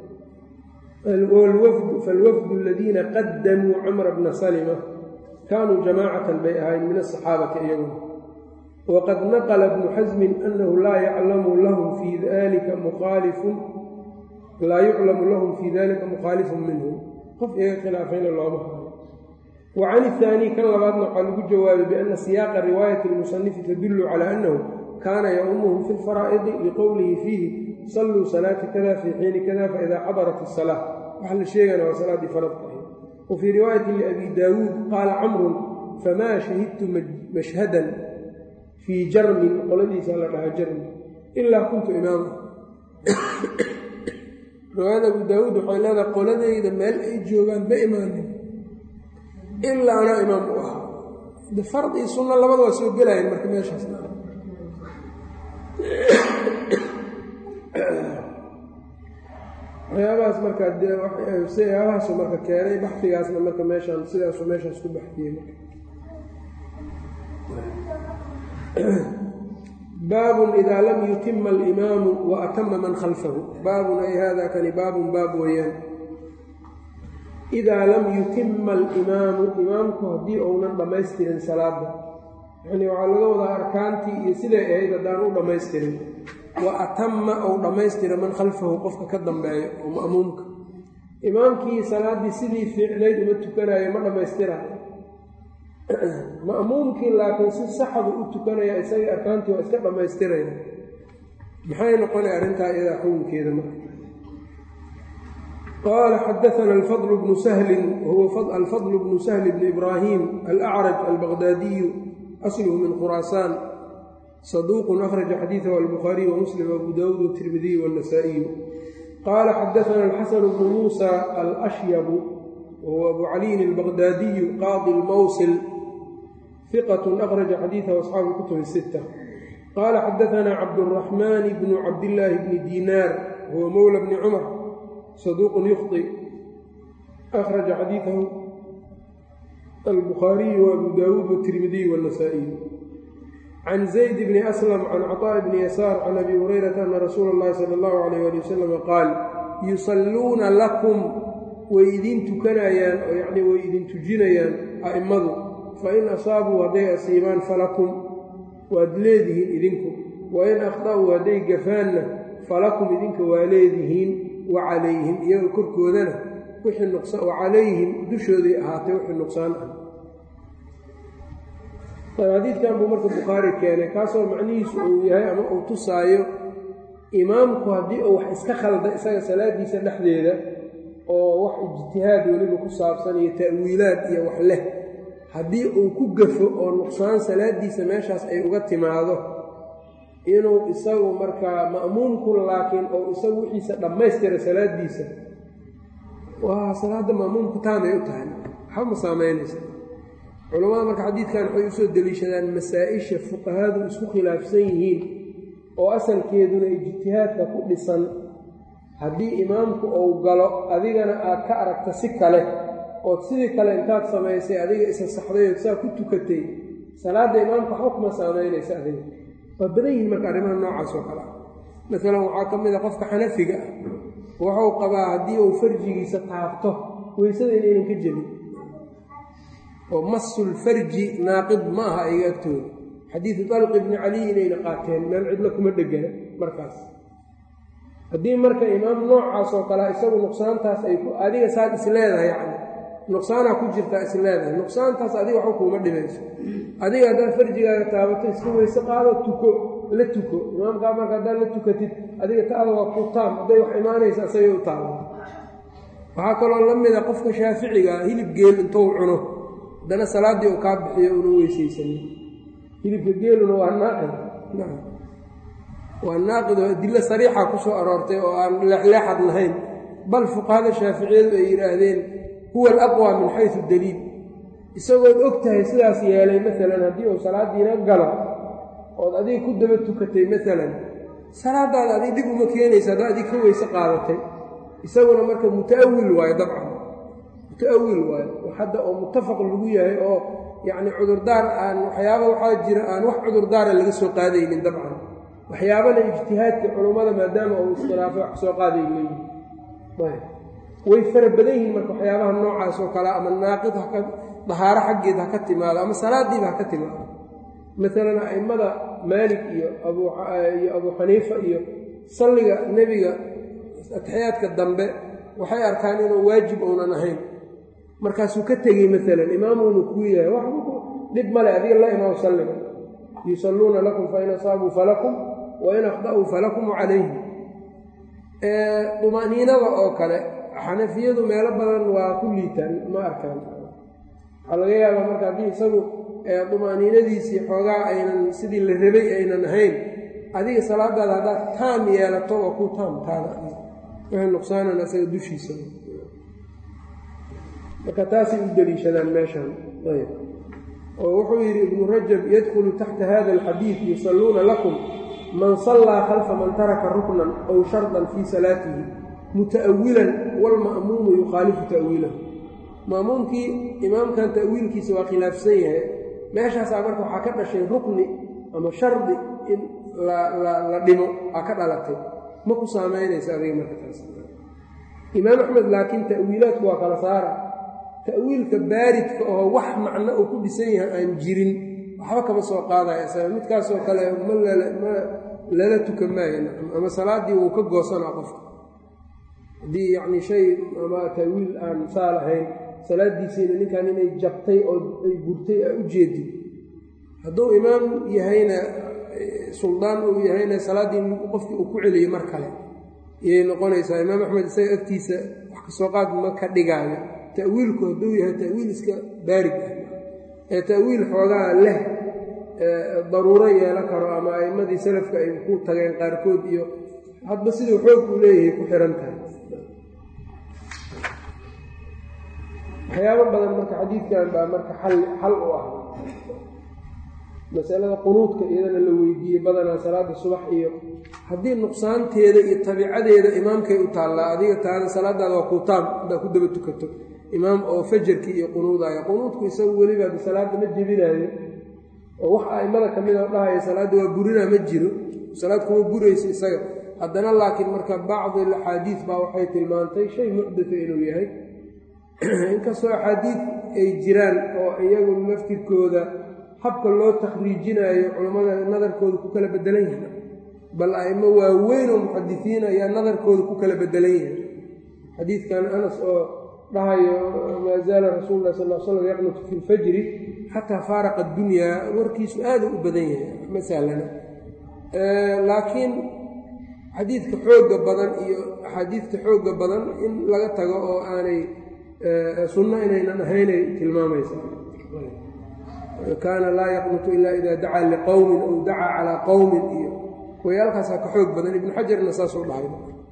falwafdu aladiina qadamuu camra bna salma kaanuu jamaacatan bay ahayn min asaxaabati iyaguna waqad naqla bnu xasmin anahu laa yaclamu lahum fii dalika mukhaalifun laa yuclamu lahum fii dalika mukhaalifun minhum qof iyaga khilaafayna looma hayo wa can ihaanii kan labaadna waxaa lagu jawaabay biana siyaaqa riwaayati lmusanifi tadullu calaa annahu kaana yaumuhum fi lfaraa'idi liqowlihi fiihi salluu salaata kada fii xiini kada faidaa xadarat asalaa waxa la sheegana waa salaaddii faradka ahayd wa fii riwaayati liabi daawuud qaala camrun famaa shahidtu mashhadan fii jarmin qoladiisa la dhahaa jarmin ilaa kuntu imaama riwaayada abu daawuud waxay leedahay qoladayda meel ay joogaan ma imaanin ilaa anaa imaam u ahaa de fard iyo sunno labada waa soo gelayan marka meeshaas waxyaabahaas marka sayaabahaasuu marka keenay baxdigaasna marka meeshaan sidaasuu meeshaas ku baxdiyey baabun idaa lam yutima alimaamu wa atama man khalfahu baabun ay hada kani baabun baab weeyaan idaa lam yutima alimaamu imaamku haddii ounan dhammaystirin salaada yacnii waxaa laga wadaa arkaantii iyo siday ahayd haddaan u dhammaystirin wa atama ou dhammaystira man khalfahu qofka ka dambeeyo oo ma'muumka imaamkii salaaddii sidii fiicnayd uma tukanayo ma dhammaystirayo ma'muumkii laakiin si saxdu u tukanaya isagii arkaantii waa iska dhammaystiraya maxay noqonay arrintaa iyadaa xukunkeeda marka qaala xadaana alfadl bnu sahlin wahuwa alfadl bnu sahli bni ibraahim alacraj albaqdaadiyu asluhu min khuraasaan saduuqun akhraja xadiidahu albukhaariy wamuslim abu daawuud watirmidiy waannasaa'iyu qaala xadaana alxasanu bnu muusa alashyabu wahuwa abu caliyin albaqdaadiyu qaadi lmawsil ثqة أkرج xadيiثه أصxaabu الكتب الستة qال xadaثna cabdالرحمن بن cabdاللahi بن dيnاr huwa mولى بن cmر صدوq يخطئ أkرج xadيiثه الbخاaرiي وأbو dاود والتirmidي والنسائي عن زيد بن أسلم عن cطاء بن يسار عن أbي هريرة أن رsuuل الlahi صلى الله عليه ولي وسلم qاal يuصaluuna لكم way idin tukanayaan oo yacnii way idin tujinayaan a'immadu fain asaabuu hadday asiibaan falakum waad leedihiin idinku wain akhda'uu hadday gafaanna falakum idinka waa leedihiin wa calayhim iyaga korkoodana wixii nuqsaan wa calayhim dushooday ahaatay wixii nuqsaan ah xadiidkan buu marka bukhaari keenay kaasoo macnihiisu uu yahay ama uu tusaayo imaamku haddii uu wax iska khalda isaga salaadiisa dhexdeeda oo wax ijtihaad weliba ku saabsan iyo ta'wiilaad iyo wax leh haddii uu ku gafo oo nuqsaan salaadiisa meeshaas ay uga timaado inuu isagu markaa ma'muumku laakiin oo isagu wixiisa dhammaystira salaadiisa waa salaadda ma'muumku taamay u tahay waxba ma saamaynaysa culammada marka xadiidkan waxay usoo deliishadaan masaa-isha fuqahadu isku khilaafsan yihiin oo asalkeeduna ijtihaadka ku dhisan haddii imaamku uu galo adigana aad ka aragta si kale ood sidii kale intaad samaysay adiga isa saxday ood saa ku tukatay salaadda imaamka waxba kuma saamaynaysa adiga waa badan yihiin marka arrimaha noocaas oo kale ah maalan waxaa ka mid a qofka xanafiga ah wuxuu qabaa haddii uu farjigiisa taabto weysada inaynan ka jebin oo masul farji naaqid ma aha iga agtooda xadiidu dalqi bni caliy inayna qaateen meel cidlo kuma dhegana markaas haddii marka imaam noocaas oo kale isagu nuqsaantaas ay adiga saad is leedahay yani nuqsaanaa ku jirtaa is leedahay nuqsaantaas adiga waxba kuuma dhibayso adiga haddaad farjigaaga taabato iska weyse qaado tuko la tuko imaamkaa marka haddaad la tukatid adiga taada waa ku taam hadday wax imaanaysa isagay u taaba waxaa kaloo la mida qofka shaaficiga hilib geel intuu cuno haddana salaaddii uu kaa bixiyo una weysaysanin hilibka geeluna waa naaqid waa naaqid oo adilo sariixa ku soo aroortay oo aan leexleexad lahayn bal fuqahada shaaficiyadu ay yidhaahdeen huwa alaqwa min xaysu daliil isagood og tahay sidaas yeelay maalan haddii uu salaaddiina galo ood adiga ku daba tukatay maalan salaadaada adig dhib uma keenaysa haddaa adig ka weyse qaadatay isaguna marka muta'awil waayo dabcan muta'awil waayo hadda oo muttafaq lagu yahay oo yacni cudurdaar aan waxyaaba waxaa jira aan wax cudurdaara laga soo qaadaynin dabcan waxyaabana ijtihaadka culummada maadaama uu iskhilaafay wax soo qaaday leeyihin way fara badan yihiin marka waxyaabaha noocaas oo kale ama naaqid haka dahaaro xaggeed ha ka timaado ama salaadiiba ha ka timaado maalan a'immada maalik iyo abiyo abuu xaniifa iyo salliga nebiga atixyaadka dambe waxay arkaan inuu waajib uunan ahayn markaasuu ka tegey maalan imaamuunu kuu yahay wax dhib male adiga la imaam salliga yusalluuna lakum fain asaabuu falakum wain akhda'uu falakum wacalayhim dumaniinada oo kale xanafiyadu meelo badan waa ku liitaan ma arkaan waxaa laga yaabaa marka haddii isagu dumaniinadiisii xoogaa aynan sidii la rabay aynan ahayn adiga salaadaada haddaad taam yeelato waa ku taam taada wixii nuqsaanan isaga dushiisa marka taasay u deliishadaan meeshaan ayb oo wuxuu yidhi ibnu rajab yadkhulu taxta hada alxadiid yusalluuna lakum man sallaa khalfa man taraka ruknan aw shardan fii salaatihi muta'awilan walma'muumu yukhaalifu ta'wiilahu ma'muumkii imaamkan ta'wiilkiisa waa khilaafsan yahay meeshaasaa marka waxaa ka dhashay rukni ama shardi in la dhimo aa ka dhalatay ma ku saamaynaysa adiga marka taas imaam axmed laakiin ta'wiilaadku waa kala saara ta'wiilka baaridka oo wax macno uu ku dhisan yahay aan jirin waxba kama soo qaadaya isaga midkaasoo kale ma lala tuka maayo ama salaaddii wuu ka goosanaa qofka haddii yacni shay ama ta'wiil aan saa lahayn salaaddiisiina ninkan inay jabtay oo ay gurtay aa u jeedin hadduu imaam yahayna suldaan uu yahayna salaaddii qofkii uu ku celiyey mar kale iyay noqonaysaa imaam axmed isaga agtiisa wax kasoo qaad ma ka dhigaayo ta'wiilku hadduu yahay ta'wiil iska baarig ah ee ta'wiil xoogaa leh daruuro yeelan karo ama a'immadii salafka ay ku tageen qaarkood iyo hadba siduu xoog uu leeyahay ku xihan tahay waxyaabo badan marka xadiidkan baa marka xal xal u ah masalada qunuudka iyadana la weydiiyey badanaa salaada subax iyo haddii nuqsaanteeda iyo tabiicadeeda imaamkay u taallaa adiga taada salaadaada waa kuutaam haddaa ku daba tukato imaam oo fajarkii iyo qunuudaya qunuudku isagu weliba salaadda ma jebinaayo oo wax a'immada ka mid oo dhahaya salaadda waa burinaa ma jiro salaad kuma burayso isaga haddana laakiin marka bacdi axaadiid baa waxay tilmaantay shay muxdata inuu yahay inkastoo axaadiid ay jiraan oo iyagu laftirkooda habka loo takhriijinaayo culammada nadarkooda ku kala bedelan yahay bal a'imo waaweyn oo muxadisiin ayaa nadarkooda ku kala bedelan yahay xadiidkan anas oo dhahayo maa zaala rasuulu lah sal l slam yaqnutu fi lfajri xataa faaraqa addunyaa warkiisu aada u badan yahay ma sahlana laakiin xadiidka xoogga badan iyo axaadiidta xoogga badan in laga tago oo aanay sunno inaynan ahaynay tilmaamaysaa kaana laa yaqnutu ila ida dacaa liqowmin aw dacaa calaa qowmin iyo wayaalkaasaa ka xoog badan ibnu xajarna saasuu dhahay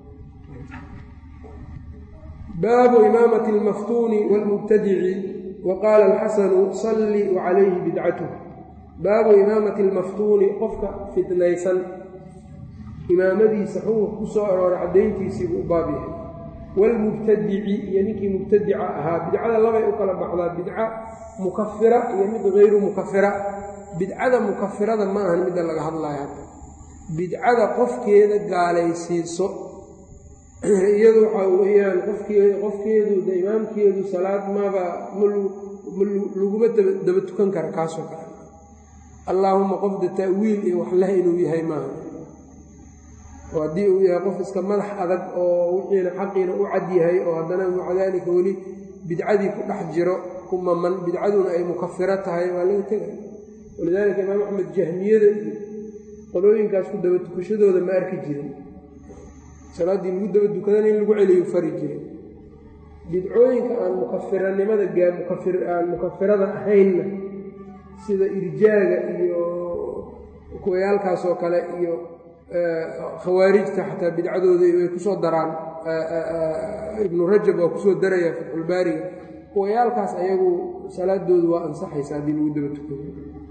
baabu imaamati almaftuuni wاlmubtadici wa qaala alxasanu salli wa calayhi bidcatuh baabu imaamati almaftuuni qofka fitnaysan imaamadiisa xukunka ku soo aroora caddayntiisiibuu u baab yahay waalmubtadici iyo ninkii mubtadica ahaa bidcada labay u kala baxdaa bidca mukafira iyo mid hayru mukafira bidcada mukafirada ma ahan midda laga hadlaya hadda bidcada qofkeeda gaalaysiiso iyadu waxaa weeyaan qofkee qofkeedu de imaamkeedu salaad maba ma laguma daba tukan kara kaasoo kale allaahuma qofda ta'wiil iyo wax leh inuu yahay maaha oo haddii uu yahay qof iska madax adag oo wixiina xaqiina u cad yahay oo haddana maca daalika weli bidcadii ku dhex jiro ku maman bidcaduna ay mukafiro tahay waa laga tegay walidaalika imaam axmed jahmiyada iyo qolooyinkaas ku daba tukashadooda ma arki jirin salaaddii lagu daba dukadana in lagu celiyo fari jiray bidcooyinka aan mukafiranimada aan mukafirada ahaynna sida irjaaga iyo kuwayaalkaasoo kale iyo khawaarijta xataa bidcadooda way kusoo daraan ibnu rajab waa kusoo daraya fatxulbaariga kuwayaalkaas ayagu salaadoodu waa ansaxaysa haddii lagu daba tukado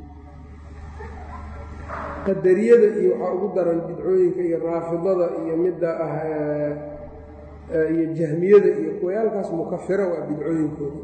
qadariyada iyo waxaa ugu daran bidcooyinka iyo raafidada iyo midda ah iyo jahmiyada iyo kuwayaalkaas mukafiro waa bidcooyinkooda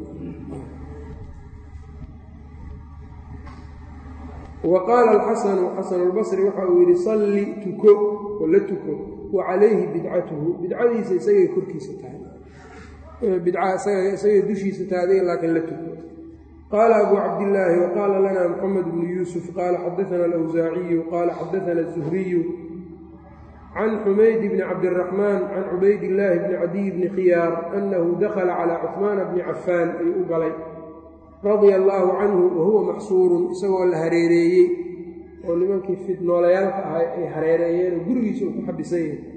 wa qaala alxasanu xasanulbasri waxa uu yidhi salli tuko oo la tuko wa calayhi bidcatuhu bidcadiisa isagay korkiisa tahay bidca isagay dushiisa tahay adiga laakiin la tuko qaala abu cabdillaahi wa qaala lana moxamed bnu yuusuf qaala xadaana alawsaaciyu qaala xadaana azuhriyu can xumayd bni cabdiraxmaan can cubaydillaahi bni cadiy bni khiyaar annahu dakhala calaa cuhmaana bni cafaan ayuu u galay radia allaahu canhu wahuwa maxsuurun isagoo la hareereeyey oo nimankii fidnoolayaalka ahay ay hareereeyeen oo gurigiisa uu ku xabisan yahay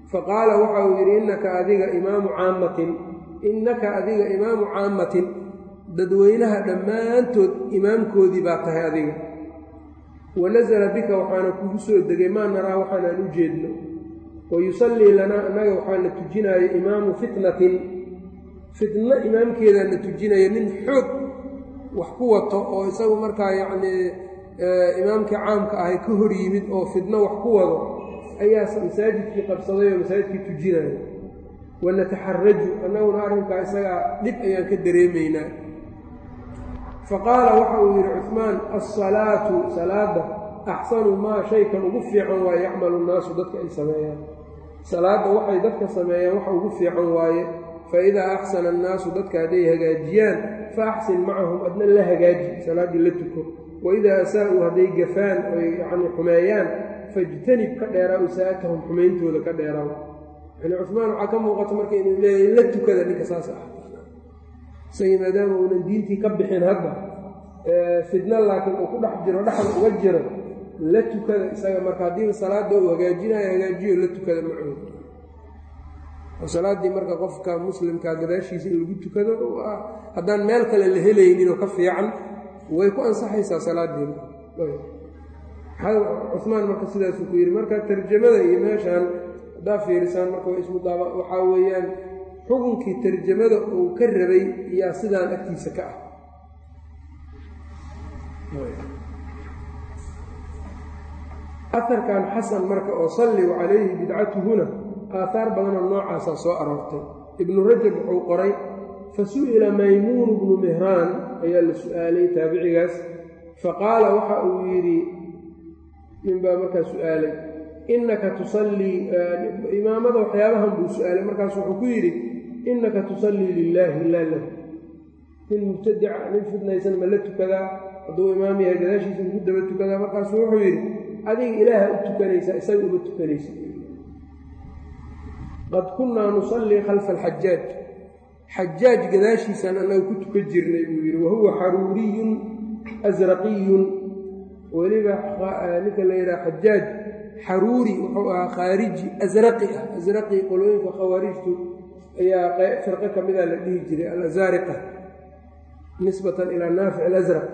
faqaala waxa uu yidhi innaka adiga imaamu caammatin innaka adiga imaamu caammatin dadweynaha dhammaantood imaamkoodii baa tahay adiga wa nasala bika waxaana kugu soo degay maa naraa waxaanaan u jeedno wa yusallii lanaa annaga waxaana tujinaayo imaamu fitnatin fitno imaamkeedaana tujinaya nin xoog wax ku wato oo isagu markaa yacnii imaamkii caamka ahay ka hor yimid oo fitno wax ku wado ayaa masaajidkii qabsaday oo masaajidkii tujinaya wanataxaraju annaguna arrinkaa isagaa dhib ayaan ka dareemaynaa faqaala waxa uu yidhi cuثmaan alsalaatu salaada axsanu maa shaykan ugu fiican waaye yacmalu nnaasu dadka ay sameeyaan salaadda waxay dadka sameeyaan waxa ugu fiican waaye faidaa axsana annaasu dadka hadday hagaajiyaan fa axsin macahum adna la hagaaji salaaddii la tuko waidaa asaa'uu hadday gafaan oy yacni xumeeyaan fajtanib ka dheeraa isaa'atahum xumayntooda ka dheeraaw yani cumaan waxaa ka muuqata marka inuu leeyahay la tukada ninka saas ah isagii maadaama uunan diintii ka bixin hadda fidno laakiin uu ku dhex jiro dhexda uga jiro la tukada isaga marka haddiiba salaada uu hagaajinayo hagaajiyo la tukada macooda oo salaaddii marka qofka muslimkaa gadaashiisa in lagu tukado haddaan meel kale la helayninoo ka fiican way ku ansaxaysaa salaadiina cumaan marka sidaasuu ku yidhi marka tarjamada iyo meeshaan haddaa fiirisaan marka waa ismudaaba waxaa weeyaan xukunkii tarjamada uu ka rabay yaa sidaan agtiisa ka ah aharkan xasan marka oo salligu calayhi bidcatuhuna aahaar badanoo noocaasaa soo aroortay ibnu rajab wuxuu qoray fa su'ila maymuunu bnu mihraan ayaa la su'aalay taabicigaas faqaala waxa uu yidhi ninbaa markaa su'aalay innaka tusallii imaamada waxyaabahan buu su-aalay markaas wuxuu ku yidhi innaka tusallii lilaahi laa lahu nin mubtadica nin fidnaysan ma la tukadaa hadduu imaam yahay gadaashiisa ugu daba tukadaa markaasuu wuxuu yidhi adiga ilaaha u tukanaysaa isaga uma tukanaysa qad kunnaa nusallii khalfa alxajaaj xajaaj gadaashiisaan annaga ku tukan jirnay buu yidhi wahuwa xaruuriyun asraqiyun weliba ninka la yidhaha xajaaj xaruuri wuxuu ahaa khaariji asraqi ah asraqi qolooyinka khawaarijtu ayaa firqo ka mida la dhihi jiray alazaariqa nisbatan ilaa naafic alasraq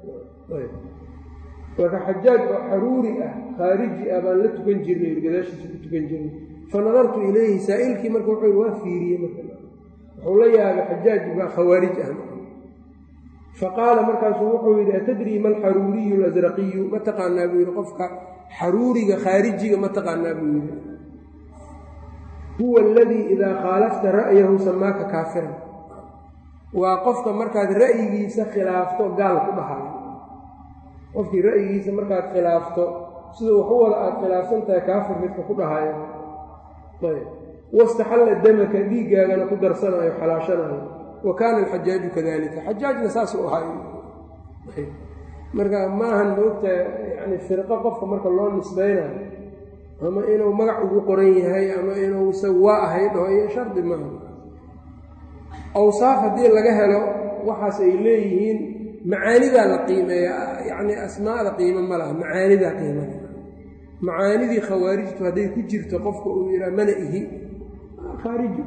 marka xajaaj oo xaruuri ah khaariji ah baan la tukan jirnay gadaashiisa ku tukan jirnay fa nadartu ilayhi saa'ilkii marka wuxuu yidhi waa fiiriyey marka wuxuu la yaabay xajaaj baa khawaarij ah faqaala markaasuu wuxuu yidhi atadrii ma alxaruuriyu alasraqiyu ma taqaanaa buu yidhi qofka xaruuriga khaarijiga ma taqaanaa buu yidhi huwa aladii idaa khaalafta ra'yahu samaaka kaafiran waa qofka markaad ra'yigiisa khilaafto gaal ku dhahayo qofkii ra'yigiisa markaad khilaafto sida waxu wada aad khilaafsan tahay kaafir midka ku dhahayo ayb wastaxalla damaka dhiiggaagana ku darsanayo xalaashanayo wa kaana alxajaaju kadalika xajaajna saasuu ahaa marka maahan moogta yani firqo qofka marka loo nisbaynayo ama inuu magac ugu qoran yahay ama inuu isaga waa ahay dhaho iyo shardi maaha awsaaf haddii laga helo waxaas ay leeyihiin macaanidaa la qiimeeya yacni asmaada qiimo ma laha macaanidaa qiimada macaanidii khawaarijtu hadday ku jirto qofka uu yidhaha mana ihi khaariji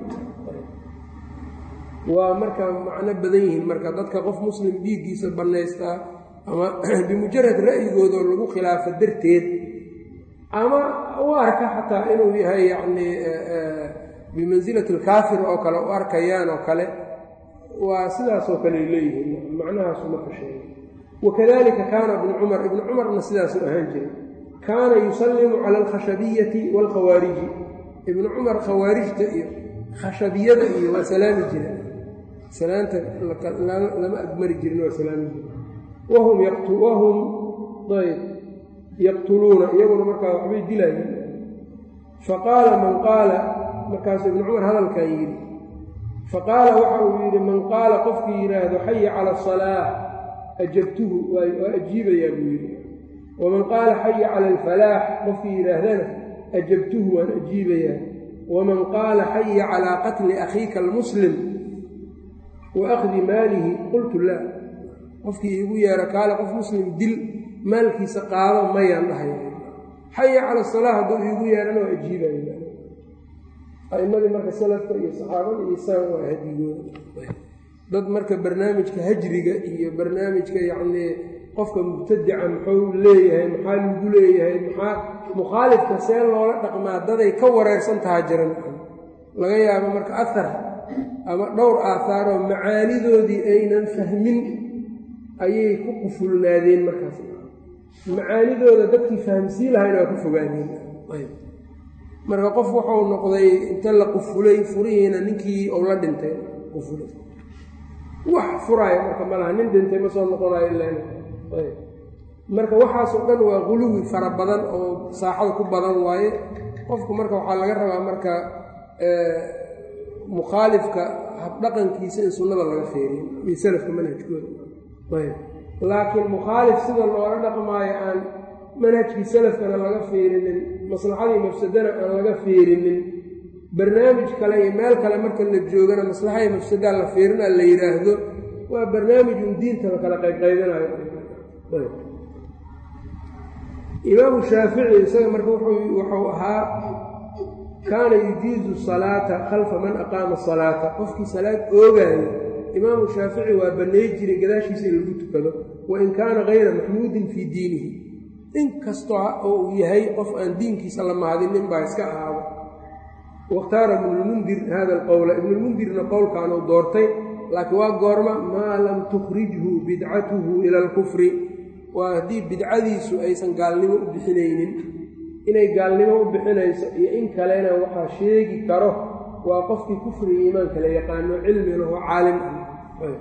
waa marka macno badan yihiin marka dadka qof muslim dhiiggiisa bannaystaa ama bimujarad ra'yigoodoo lagu khilaafo darteed ama u arka xataa inuu yahay yacnii bimansilati alkaafir oo kale u arkayaan oo kale waa sidaasoo kale leeyihiin macnahaasu marka sheegay wakadalika kaana ibnu cumar ibnu cumarna sidaasuu ahaan jiray kaana yusallimu cala alkhashabiyati waalkhawaariji ibnu cumar khawaarijta iyo khashabiyada iyo waa salaami jira salaanta lama agmari jirin waa salaami jira wahum wahum ayb yaqtuluuna iyaguna markaa waxbay dilaayeen faqaala man qaala markaasuu ibnu cumar hadalkan yidhi faqaala waxa uu yidhi man qaala qofkii yidhaahdo xaya cala asalaa ajabtuhu waa ajiibayaa buu yidhi waman qaala xaya cala alfalaax qofkii yidhaahdana ajabtuhu waan ajiibayaa waman qaala xaya calaa qatli akhiika almuslim wa akhdi maalihi qultu laa qofkii iigu yeera kaale qof muslim dil maalkiisa qaado mayaan dhahay xaya cala asalaa hadduu iigu yeerana waa ajiibaya a'imadii marka salafka iyo saxaabada iyo isaga waa hadigooda dad marka barnaamijka hajriga iyo barnaamijka yacnii qofka mubtadica muxuu leeyahay maxaa lagu leeyahay maxaa mukhaalifka see loola dhaqmaa daday ka wareersan taha jiran laga yaabo marka ahar ama dhowr aathaaroo macaanidoodii aynan fahmin ayay ku qufulnaadeen markaas macaanidooda dadkii fahamsii lahayna waa ka fogaadeen marka qof wuxuu noqday inta la qufulay furihiina ninkii ou la dhintay qufulay wax furaayo marka malaha nin dhintay ma soo noqonayo ilaa marka waxaasoo dhan waa quluwi fara badan oo saaxada ku badan waaye qofku marka waxaa laga rabaa marka mukhaalifka habdhaqankiisa in sunnada laga feeriyo iyo salafka manhajkooda ayb laakiin mukhaalif sida loola dhaqmaayo aan manhajkii salafkana laga feerinin maslaxadii mafsadana aan laga feerinin barnaamij kale iyo meel kale marka la joogana maslaxadii mafsadaa la feerina la yidhaahdo waa barnaamijun diinta la kala qaybqaybinayo imaamu shaafici isaga marka wuxuu ahaa kaana yujiizu salaata khalfa man aqaama salaata qofkii salaad oogaayo imaamu shaafici waa bannay jiray gadaashiisa in lagu tukado wain kaana hayra maxmuudin fii diinihi inkastoo oo uu yahay qof aan diinkiisa la mahadinin baa iska ahaado wakhtaara ibnulmundir hada alqowla ibnulmundirna qowlkaanuu doortay laakiin waa goorma maa lam tukhrijhu bidcatuhu ila alkufri waa haddii bidcadiisu aysan gaalnimo u bixinaynin inay gaalnimo u bixinayso iyo in kalena waxaa sheegi karo waa qofkii kufriga iimaanka la yaqaano cilmi laho caalim ah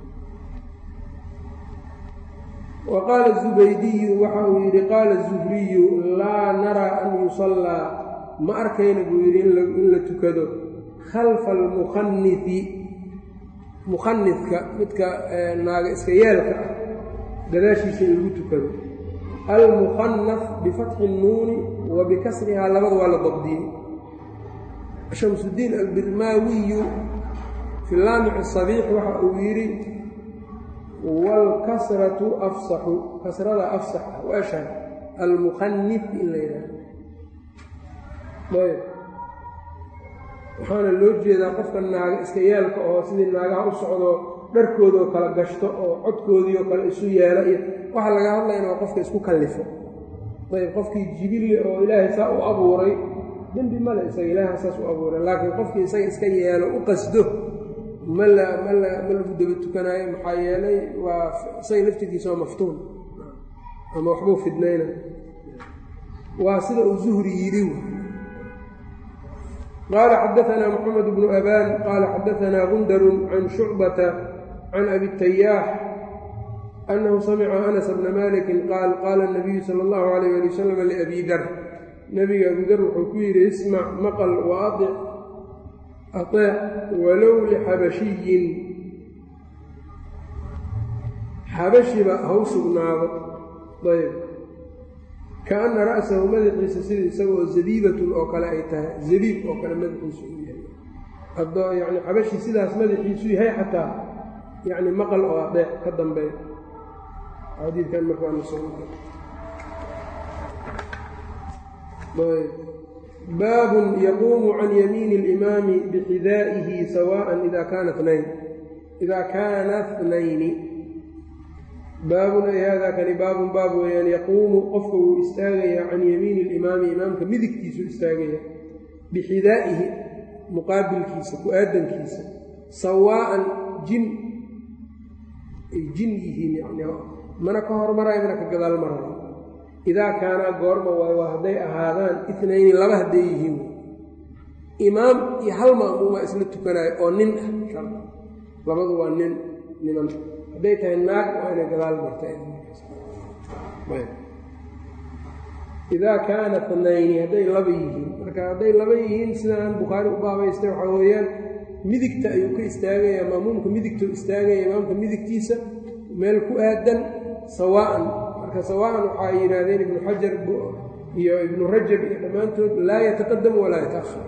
wa qaala zubaydiyu waxa uu yidhi qaala zuhriyu laa naraa an yusallaa ma arkayna buu yidhi in la tukado khalfa almukhanifi mukhanifka midka naaga iska yeelka ah gadaashiisa in lagu tukado almukhanaf bifatxi nnuuni wa bikasrihaa labada waa la dabdiyey shamsudiin albirmaawiyu fi laamic sabiix waxa uu yidhi waalkasratu afsaxu kasrada afsax ah waashan almukhanif in la yidhahdo ayb waxaana loo jeedaa qofka naaga iska yeelka oo sidii naagaha u socdo dharkoodoo kala gashto oo codkoodiioo kale isu yeela iyo waxaa laga hadlayna waa qofka isku kallifo ayb qofkii jibilli oo ilaahay saa u abuuray dembi male isaga ilaaha saas u abuuray laakiin qofkii isaga iska yeelo u qasdo ma la ma la ma lagu daba tukanaayo maxaa yeelay waa isaga laftirkiisa waa maftuun ama waxbuu fidnayna waa sida uu zuhri yidhi qaala xadaanaa moxamed bnu abaan qaala xadaanaa gundarun can shucbata can abi tayaax annahu samica anas bna malikin qaal qaala nabiyu sala allahu alayh ali wasalam liabi dar nebiga abu dar wuxuu ku yidhi ismac maqal wa aic ateec walow lixabashiyin xabashiba haw sugnaado ayb kaana ra'sahu madaxiisa sida isagoo zabiibatun oo kale ay tahay zabiib oo kale madaxiisu u yahay haddoo yani xabashi sidaas madaxiisu yahay xataa yani maqal oo adeec ka dambeey xadiidkan markabaabun yaquumu can yamiini اlimaami bixidaa'ihi sawaan ida kaana nayn ida kaana tnayni baabun ay haadaa kani baabun baab weeyaan yaquumu qofka wuu istaagayaa can yamiini alimaami imaamka midigtiisu istaagaya bixidaa'ihi muqaabilkiisa ku-aadankiisa sawaa'an jin ay jin yihiin yani mana ka hormarayo mana ka gadaal marayo idaa kaanaa goorma waayo waa hadday ahaadaan itnayni laba hadday yihiin imaam iyo hal ma'muumaa isla tukanayo oo nin ah shar labadu waa nin niman hadday tahay naag waa inay gadaal marta idaa kaana tnayni hadday laba yihiin marka hadday laba yihiin sidaan bukhaari u baabaystay waxaa weeyaan midigta ayuu ka istaagaya maamuumka midigtuu istaagaya imaamka midigtiisa meel ku aadan sawaa'an marka sawaa'an waxaa yidhaahdeen ibnu xajar iyo ibnu rajab iyo dhammaantood laa yataqadamu walaa yataahar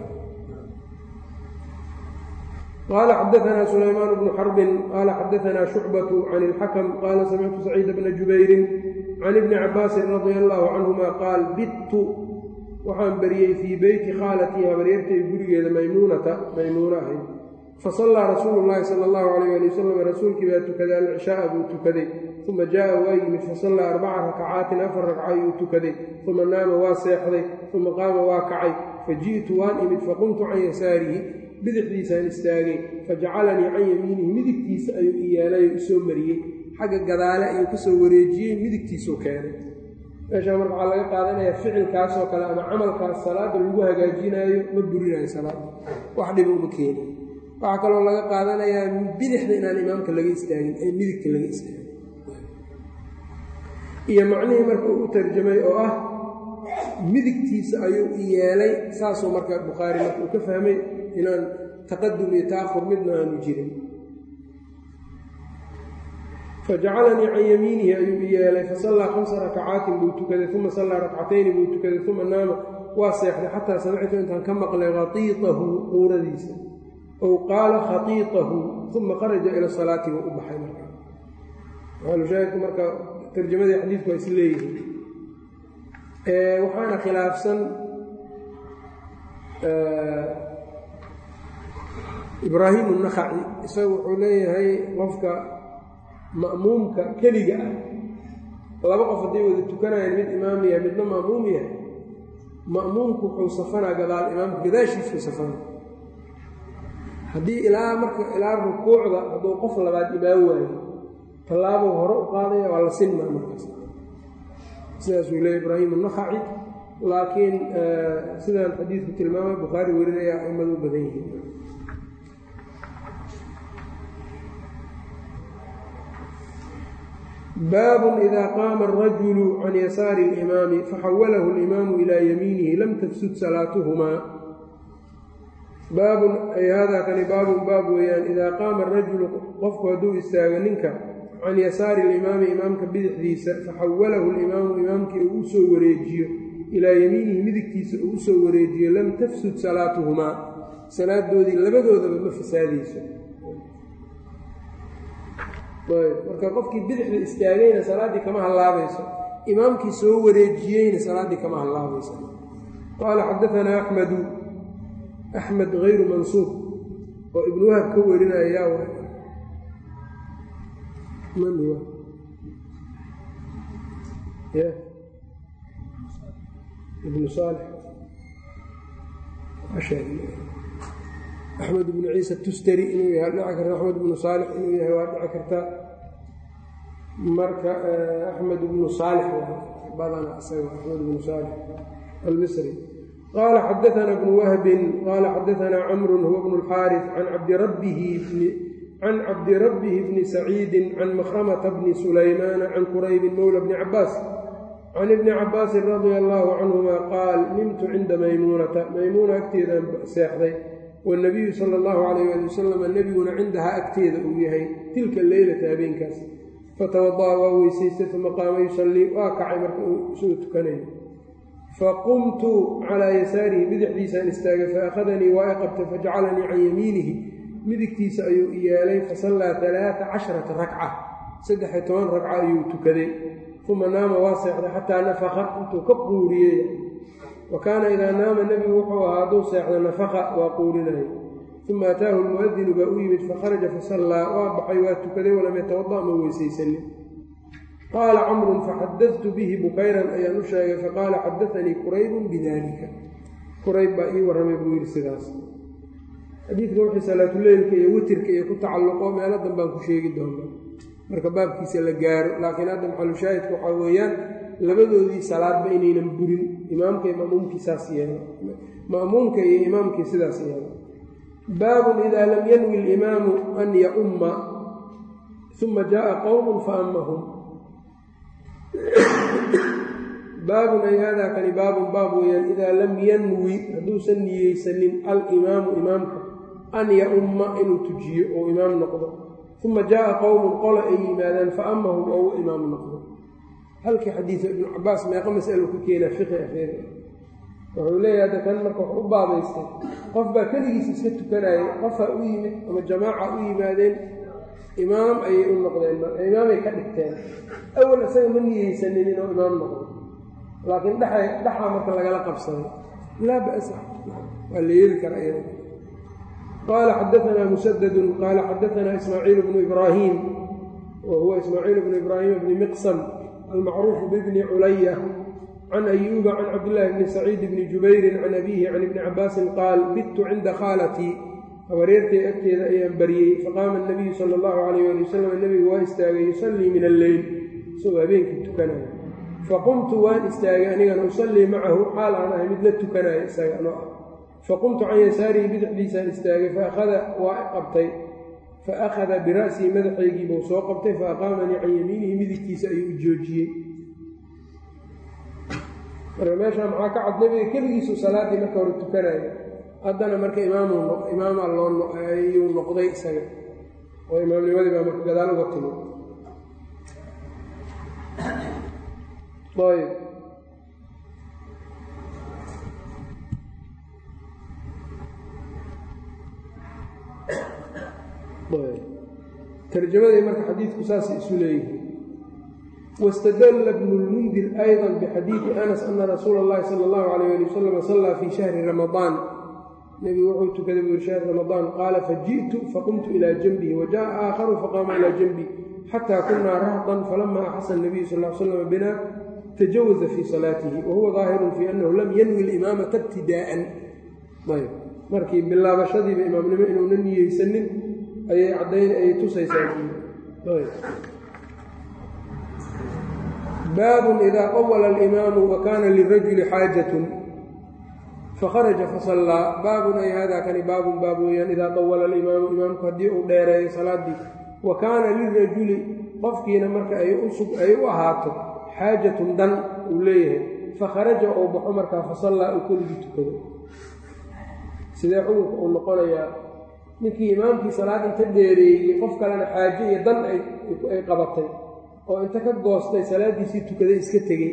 qال xdثna سلyمان بن xرب qال xdثna شhuعبة عن الxkم qال سمعت سcيid بن جubayr عن iبن cabاasi رضي الله عنهma qاal bidtu waxaan beriyey fii beyti khaalatii habaryartay gurigeeda maymuunata maymuuno ahayd fasallaa rasuulu llaahi sala allahu calayh ali wasalam rasuulkii baa tukaday alcishaaa buu tukaday uma jaa'a waa yimid fasallaa arbaca rakacaatin afar ragca ayuu tukaday uma naama waa seexday uma qaama waa kacay faji'tu waan imid faqumtu can yasaarihi bidixdiisaan istaagay fajacalanii can yamiinihi midigtiisa ayuu i yeelayo isoo mariyey xagga gadaale ayuu ka soo wareejiyey midigtiisuu keenay meeshaa marka waxaa laga qaadanayaa ficilkaasoo kale ama camalkaas salaada lagu hagaajinaayo ma burinayo salaada wax dhiba uma keeni waxaa kaloo laga qaadanayaa bidixda inaan imaamka laga istaagin ee midigta laga istaagin iyo macnihii marka uu u tarjamay oo ah midigtiisa ayuu i yeelay saasuu marka bukhaari marka uu ka fahmay inaan taqadum iyo ta'ahur midna aanu jirin fajacalanii can yamiinihi ayuu i yeelay fasallaa khamsa rakacaatin buu tukaday uma sallaa rakcatayni buu tukaday uma naama waa seexday xataa samictu intaan ka maqlay khatiitahu quuradiisa ow qaala khatiitahu uma kharaja ila salaati buu u baxay marka maalushaahidku marka tarjamadii xadiidku waa is leeyihiin waxaana khilaafsan ibraahim الnakhaci isagu wuxuu leeyahay qofka ma'muumka keliga ah laba qof hadday wada tukanayaan mid imaam yahay midna ma'muum yahay ma'muumku wuxuu safanaa gadaal imaamka gadaashiisuu safana haddii ilaa marka ilaa rukuucda hadduu qof labaad imaan waayo tallaabuu hore u qaadaya waa la sinmaa markaas sidaasuu leeyahy ibraahim الnakhaci laakiin sidaan xadiidku tilmaamay bukhaari werinaya aimadu u badan yihiin baabun ida qaama alrajulu can yasaari اlimaami faxawalahu اlimaamu ilaa yamiinihi lam tafsud salaatuhumaa baabun ay haadaa kani baabun baab weeyaan idaa qaama arajulu qofku hadduu istaago ninka can yasaari alimaami imaamka bidixdiisa faxawalahu alimaamu imaamkii uu u soo wareejiyo ilaa yamiinihi midigtiisa uu u soo wareejiyo lam tafsud salaatuhumaa salaadoodii labadoodaba ma fasaadayso marka qofkii bidixda istaagayna salaaddii kama hallaabayso imaamkii soo wareejiyeyna salaaddii kama hallaabayso qaala xadaanaa axmedu axmed hayru mansuub oo ibnu wahab ka warinaya yaa wa man huwa ya ibnu saalix axmed ibnu ciisa tustari inuu yahay dhici karta axmed ibnu saalix inuu yahay waa dhici karta marka axmed ibnu saalix badana isaga axmed ibnu saalix almisri qaala xadaana bnu wahbin qaala xadaanaa camrun huwa bnu اlxaaris can cabdirabbihi can cabdirabbihi bni saciidin can makhramata bni sulaymaana can quraybin mowla bni cabaas can ibni cabaasin radia allaahu canhuma qaal nimtu cinda maymuunata maymuuna agteedaan seexday wanabiyu sala allahu calayh ali wasalam nebiguna cindahaa agteeda uu yahay tilka leylata habeenkaas fatawada'a waa weysaystay uma qaama yusallii waa kacay marka uu isuu tukanayo faqumtu calaa yasaarihi bidixdiisaan istaagay faakhadanii waa i qabtay fajacalanii can yamiinihi midigtiisa ayuu i yeelay fasallaa alaaa casharata rakca saddex-iyo toban ragca ayuu tukaday uma naama waa seexday xataa nafaka intuu ka quuriyey wa kaana idaa naama nebigu wuxuu ahaa hadduu seexdo nafaqa waa quurinaya uma ataahu lmu'adinu baa u yimid fakharaja fasallaa waa baxay waa tukaday walam yatawada' ma weysaysanin qaala camrun faxadadtu bihi bukayran ayaan u sheegay faqaala xadaanii quraybun bidalika qurayb baa ii warramay buu yidhi sidaas xadiidka wixii salaatuleylka iyo witirka iyo ku tacalluqo meelo danbaan ku sheegi doona marka baabkiisa la gaaro laakiin hadda maxalushaahidka waxaa weeyaan labadoodii salaadba inaynan burin imaamka iyo ma'muumkii saas yeelo ma'muumka iyo imaamkii sidaas yeelo baabun idaa lam yanwi alimaamu an yaumma uma jaءa qowm faammahum baabun ay haadaa kani baabun baab weeyaan idaa lam yanwi hadduusan niyeysanin alimaamu imaamka an yaumma inuu tujiyo oo imaam noqdo uma jaءa qowmun qola ay yimaadaan faammahum oo u imaam noqdo halkii xadiida ibnu cabaas meeqa masalo ku keenaa fiqi afeer wuxuu leeyahay hadda kan marka wax u baabaystay qof baa keligiis iska tukanayay qofaa u yimid ama jamaaca u yimaadeen imaam ayay u noqdeen imaamay ka dhigteen awal isaga ma niyeysanin inuu imaam noqdo laakiin dhexa dhexaa marka lagala qabsaday laa ba'sa waa la yeeli karaa iyada qaala xadaanaa musadadun qaala xadaanaa ismaaciil bnu ibraahim wa huwa ismaaciil bnu ibraahim bni miqsam almacruufu bibni culaya can ayuuba can cabdillaahi bni saciid bni jubayrin can abiihi can ibni cabaasin qaal bittu cinda khaalatii habareertay agteeda ayaan baryey faqaama anabiyu sala allahu calayh ali wasalam nebigu waa istaagay yusallii min alleyl isagoo habeenkii tukanaya faqumtu waan istaagay anigana usallii macahu xaal aan ahay mid la tukanaya isaga anoo ah faqumtu can yasaarihi bidixdiisaan istaagay faakhada waa qabtay fa akhada bira'sii madaxaygii buu soo qabtay fa aqaamanii can yamiinihi midigtiisa ayuu u joojiyey marka meeshaa maxaa ka cad nebiga keligiisu salaaddii marka hore tukanaya haddana marka imaam imaamaa loo ayuu noqday isaga oo imaamnimadii baa marka gadaal uga timi ayb tarjamadii marka xadiidku saasay isu leeyihin wاstadla bnu lmundir ayضa bxadiidi anas ana rasuula اllahi salى اllahu alayh ali wasalam sallaa fii shahri ramadaan nebigu wuxuu tukaday buu yiri shahri ramadaan qaala fajiئtu faqumtu ilى janbihi wajaءa aakharu faqaama ilى janbi xatى kunaa rahdan falama axasa الnabiyu sal l slam bina tajawaza fii salaatihi wahuwa ظaahiru fii anahu lam yanwi اlimaamata ibtidaa'an ayb markii bilaabashadiiba imaamnimo inuuna niyeysanin ayay caddayn ayay tusaysaa baabun idaa qawala alimaamu wa kaana lirajuli xaajatun fakharaja fasallaa baabun ay haadaa kani baabun baab weeyaan idaa qawala alimaamu imaamku haddii uu dheereeyo salaaddii wa kaana lirajuli qofkiina marka ay u ahaato xaajatun dan uu leeyahay fakharaja uu baxo markaa fasallaa uu keligii tukado sidee cudurka uu noqonayaa ninkii imaamkii salaad inta dheereeyey qof kalena xaaje iyo dan ay qabatay oo inta ka goostay salaaddiisii tukaday iska tegey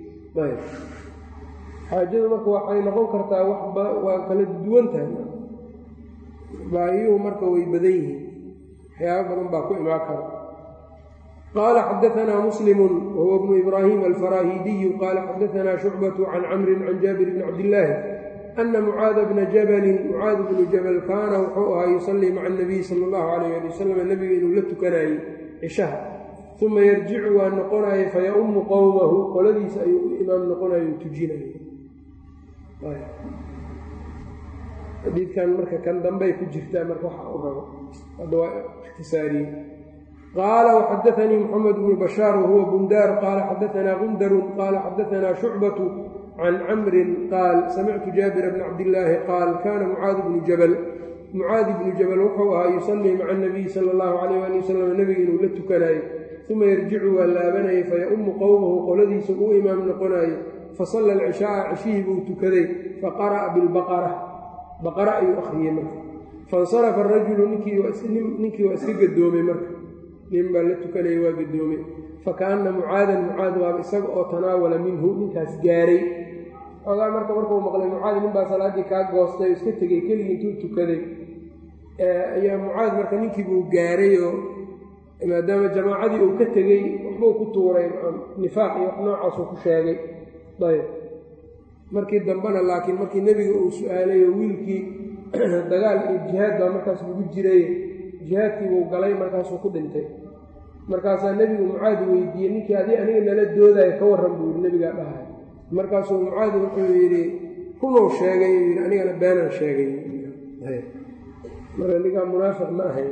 xaajadu marka waxay noqon kartaa waa kala duwan tahay baayuhu marka way badan yihiin waxyaaba badan baa ku imaan kara qaala xadaanaa muslimu wahuwa bnu ibraahim alfaraahidiyu qaala xadaanaa shucbatu can camrin can jaabir bni cabdillaahi ana mucaada bna jabalin mucaad bnu jabal kaana wuxuu ahaa yusallii maca anabiyi sala allahu calayh ali wasalam nebiga inuu la tukanayey cishaha uma yarjicu waa noqonaya faya-ummu qowmahu qoladiisa ayuu u imaam noqonayo u tujinaya xadiidkan marka kan dambey ku jirtaa marka waxa u rabo hadda waa ikhtisaariyey qaala waxadaanii moxamed bnu bashaar wahuwa bundaar qaala xadaanaa gundarun qaala xadaanaa shucbatu can camrin qaal samictu jaabira bna cabdillaahi qaal kaana mucaad bnu jabal mucaadi bnu jabal wuxuu ahaa yusallii maca anabiyi sala allahu calayh ali wasalam nebiga inuu la tukanayo uma yarjicu waa laabanayay faya-ummu qowmahu qoladiisa uu imaam noqonayo fasalla alcishaaa cishihii buu tukaday faqara'a bilbaqara baqara ayuu akhriyey marka faاnsarafa arajulu ninkii waa iska gadoomay marka nin baa la tukanaya waa gadoomay fakaana mucaadan mucaad waaba isaga oo tanaawala minhu ninkaas gaaray ogaa marka markuu maqlay mucaad nin baa salaaddii kaa goostay oo iska tegey keligii intuu tukaday ayaa mucaad marka ninkii buu gaaray oo maadaama jamaacadii uu ka tegey waxbuu ku tuuray nifaaq iyo wax noocaasuu ku sheegay ayb markii dambena laakiin markii nebiga uu su-aalay oo wiilkii dagaal iyo jihaad baa markaas lagu jiray jihaadkii buu galay markaasuu ku dhintay markaasaa nebigu mucaad weydiiyey ninkii adii aniga nala doodayo ka warran buu yidhi nebigaa dhahay markaasuu mucaad wuxuu yidhi runuu sheegay uu yidhi anigana beenaan sheegay marka ninkaa munaafiq ma ahayn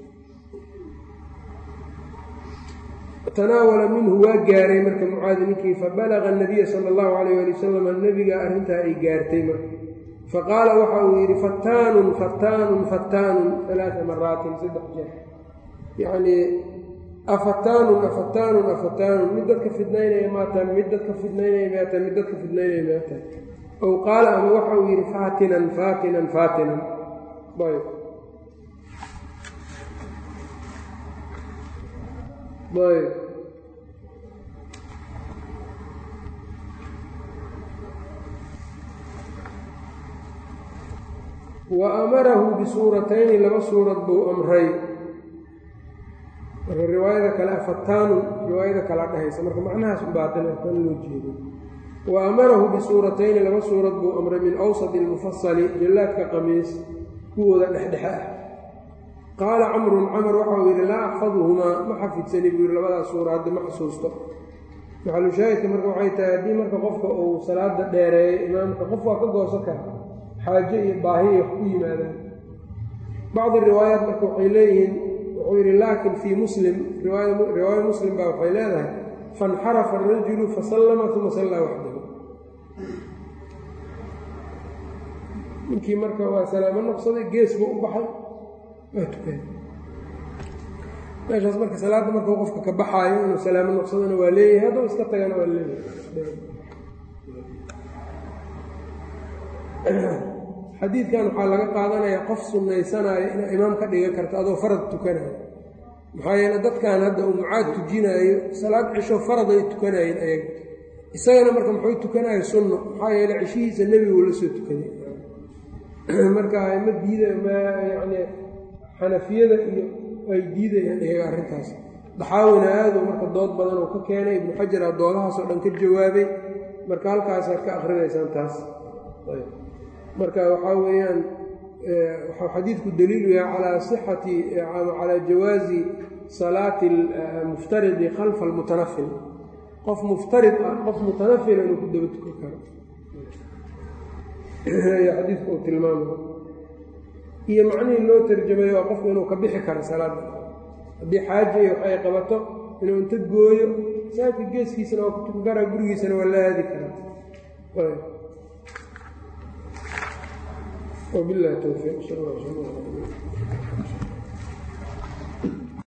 tanaawala minhu waa gaaray marka mucaadi ninkii fabalaga anabiya sala allahu calayh ali wasalam nebiga arrintaa ay gaartay marka faqaala waxa uu yidhi fattaanun fattaanun fattaanun alaaa maraatin saddex jeer yacnii afataanun afataanun afataanun mid dadka fidnaynaya maataan mid dadka fidnaynaya maataan mid dadka fidnaynaya maataan ow qaala ama waxa uu yidhi faatinan faatinan faatinan ayb ayb wa amarahu bisuuratayni laba suurad buu amray marka riwaayada kale fataanun riwaayada kala dhehaysa marka macnahaas ubaatil kan loo jeedo wa amarahu bisuuratayni laba suurad buu amray min awsadi ilmufasali jillaadka qamiis kuwooda dhexdhexe ah qaala camrun camar waxau yidhi laa axfaduhumaa ma xafidsani buu yidhi labadaas suura hadda ma xusuusto maxalushaahidka marka waxay tahay haddii marka qofka uu salaada dheereeyo imaamka qof waa ka goosan kara xaajo iyo baahi iyo wax ku yimaadaan bacdi riwaayaat marka waxay leeyihiin wuxuu yidhi laakin fii muslim riwaayo muslim baa waxay leedahay fainxarafa arajulu fasallama uma sallaa waxdahu ninkii marka waa salaamo noqsaday gees buu u baxay waa tukay meeshaas marka salaadda markuu qofka ka baxaayo inuu salaamo noqsadana waa leeyahay hadduu iska tagana waa leeyahay xadiidkan waxaa laga qaadanayaa qof sunnaysanaayo inaa imaam ka dhigan karto adoo farad tukanayo maxaa yeele dadkan hadda uu mucaad tujinaayo salaad cisho faraday tukanayeen ayaga isagana marka muxuu tukanayo sunno maxaa yeele cishihiisa nebiguu la soo tukaday marka ma diida ma yacni xanafiyada iyo ay diidayaan iyaga arrintaas daxaawina aaduu marka dood badan oo ka keenay ibnu xajar aa doodahaasoo dhan ka jawaabay marka halkaasaad ka akrinaysaan taas marka waxaa weeyaan waxau xadiidku daliilu yahay calaa sixati calaa jawaazi salaati almuftaridi khalfa almutanafil qof muftarid ah qof mutanafila inuu ku daba tukan karo ayaa xadiidku uu tilmaamay iyo macnihii loo tarjamay waa qofku inuu ka bixi karo salaadda haddii xaaja iyo wax ay qabato inuu inta gooyo saajka geeskiisana waa ku tukan karaa gurigiisana waa la aadi karaa وبالله التوفيق صلى الله عليه وسلم